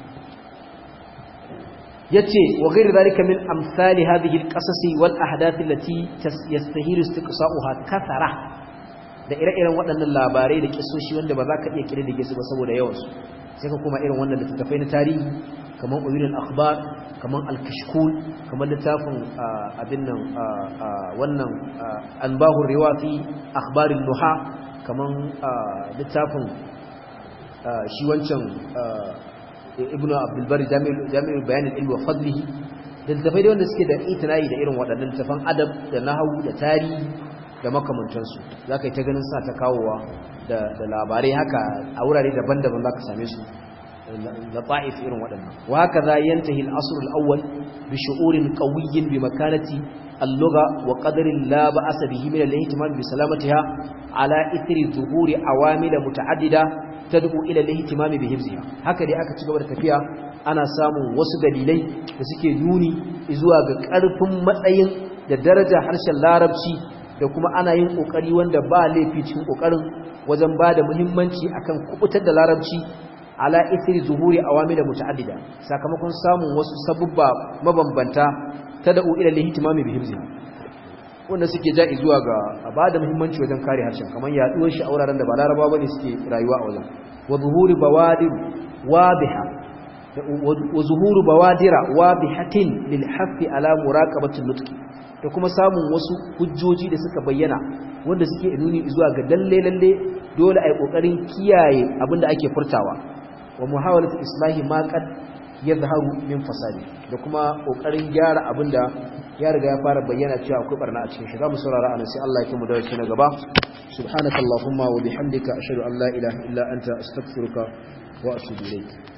yace wa ghairu zalika min amsali hadhihi alqasas wal ahdath allati yastahilu istiqsa'uha kathara da ire-iren waɗannan labarai da kisoshi wanda ba za ka iya kirdige su ba saboda yawan su sai ka kuma irin wannan littattafai na tarihi kaman uyun al-akhbar kaman al-kashkul kaman littafin abin nan wannan anbahu riwati akhbar al-nuha kaman littafin shi wancan ibnu abdul bari jami'ul bayan al-ilmi wa fadlihi da littafai da wanda suke da itinayi da irin waɗannan littafan adab da nahwu da tarihi da makamantansu za ka yi ta ganin suna ta kawowa da labarai haka a wurare daban-daban za ka same su da ta'if irin waɗannan wa haka za yantahi al-asr al-awwal bi shu'urin qawiyyin bi makanati اللغة وقدر لا بأس به من الاهتمام بسلامتها على إثر ظهور عوامل متعددة تدعو إلى الاهتمام بحفظها هكذا aka ci gaba da tafiya ana samun wasu dalilai da suke nuni zuwa ga ƙarfin matsayin da daraja harshen larabci da kuma ana yin ƙoƙari wanda ba laifi cikin ƙoƙarin wajen ba da muhimmanci akan kubutar da larabci ala ithri zuhuri awamil muta'addida sakamakon samun wasu sabubba mabambanta tad'u ila al-ihtimami bi hifziha wanda suke ja'i zuwa ga bada muhimmanci wajen kare harshen kamar yaduwar shi a wuraren da ba larabawa bane suke rayuwa a wajen wa zuhuri bawadir wadiha wa zuhuru bawadira wadihatin lil hafi ala muraqabati nutqi da kuma samun wasu hujjoji da suka bayyana wanda suke nuni zuwa ga lalle lalle dole ai kokarin kiyaye abinda ake furtawa wa muhawalatu islahi ma qad yadhharu min fasadi da kuma kokarin gyara abinda ya riga ya fara bayyana cewa akwai barna a cikin shi zamu saurara anan sai Allah ya kimu da shi na gaba subhanakallahumma wa bihamdika ashhadu an la ilaha illa anta astaghfiruka wa atubu ilayk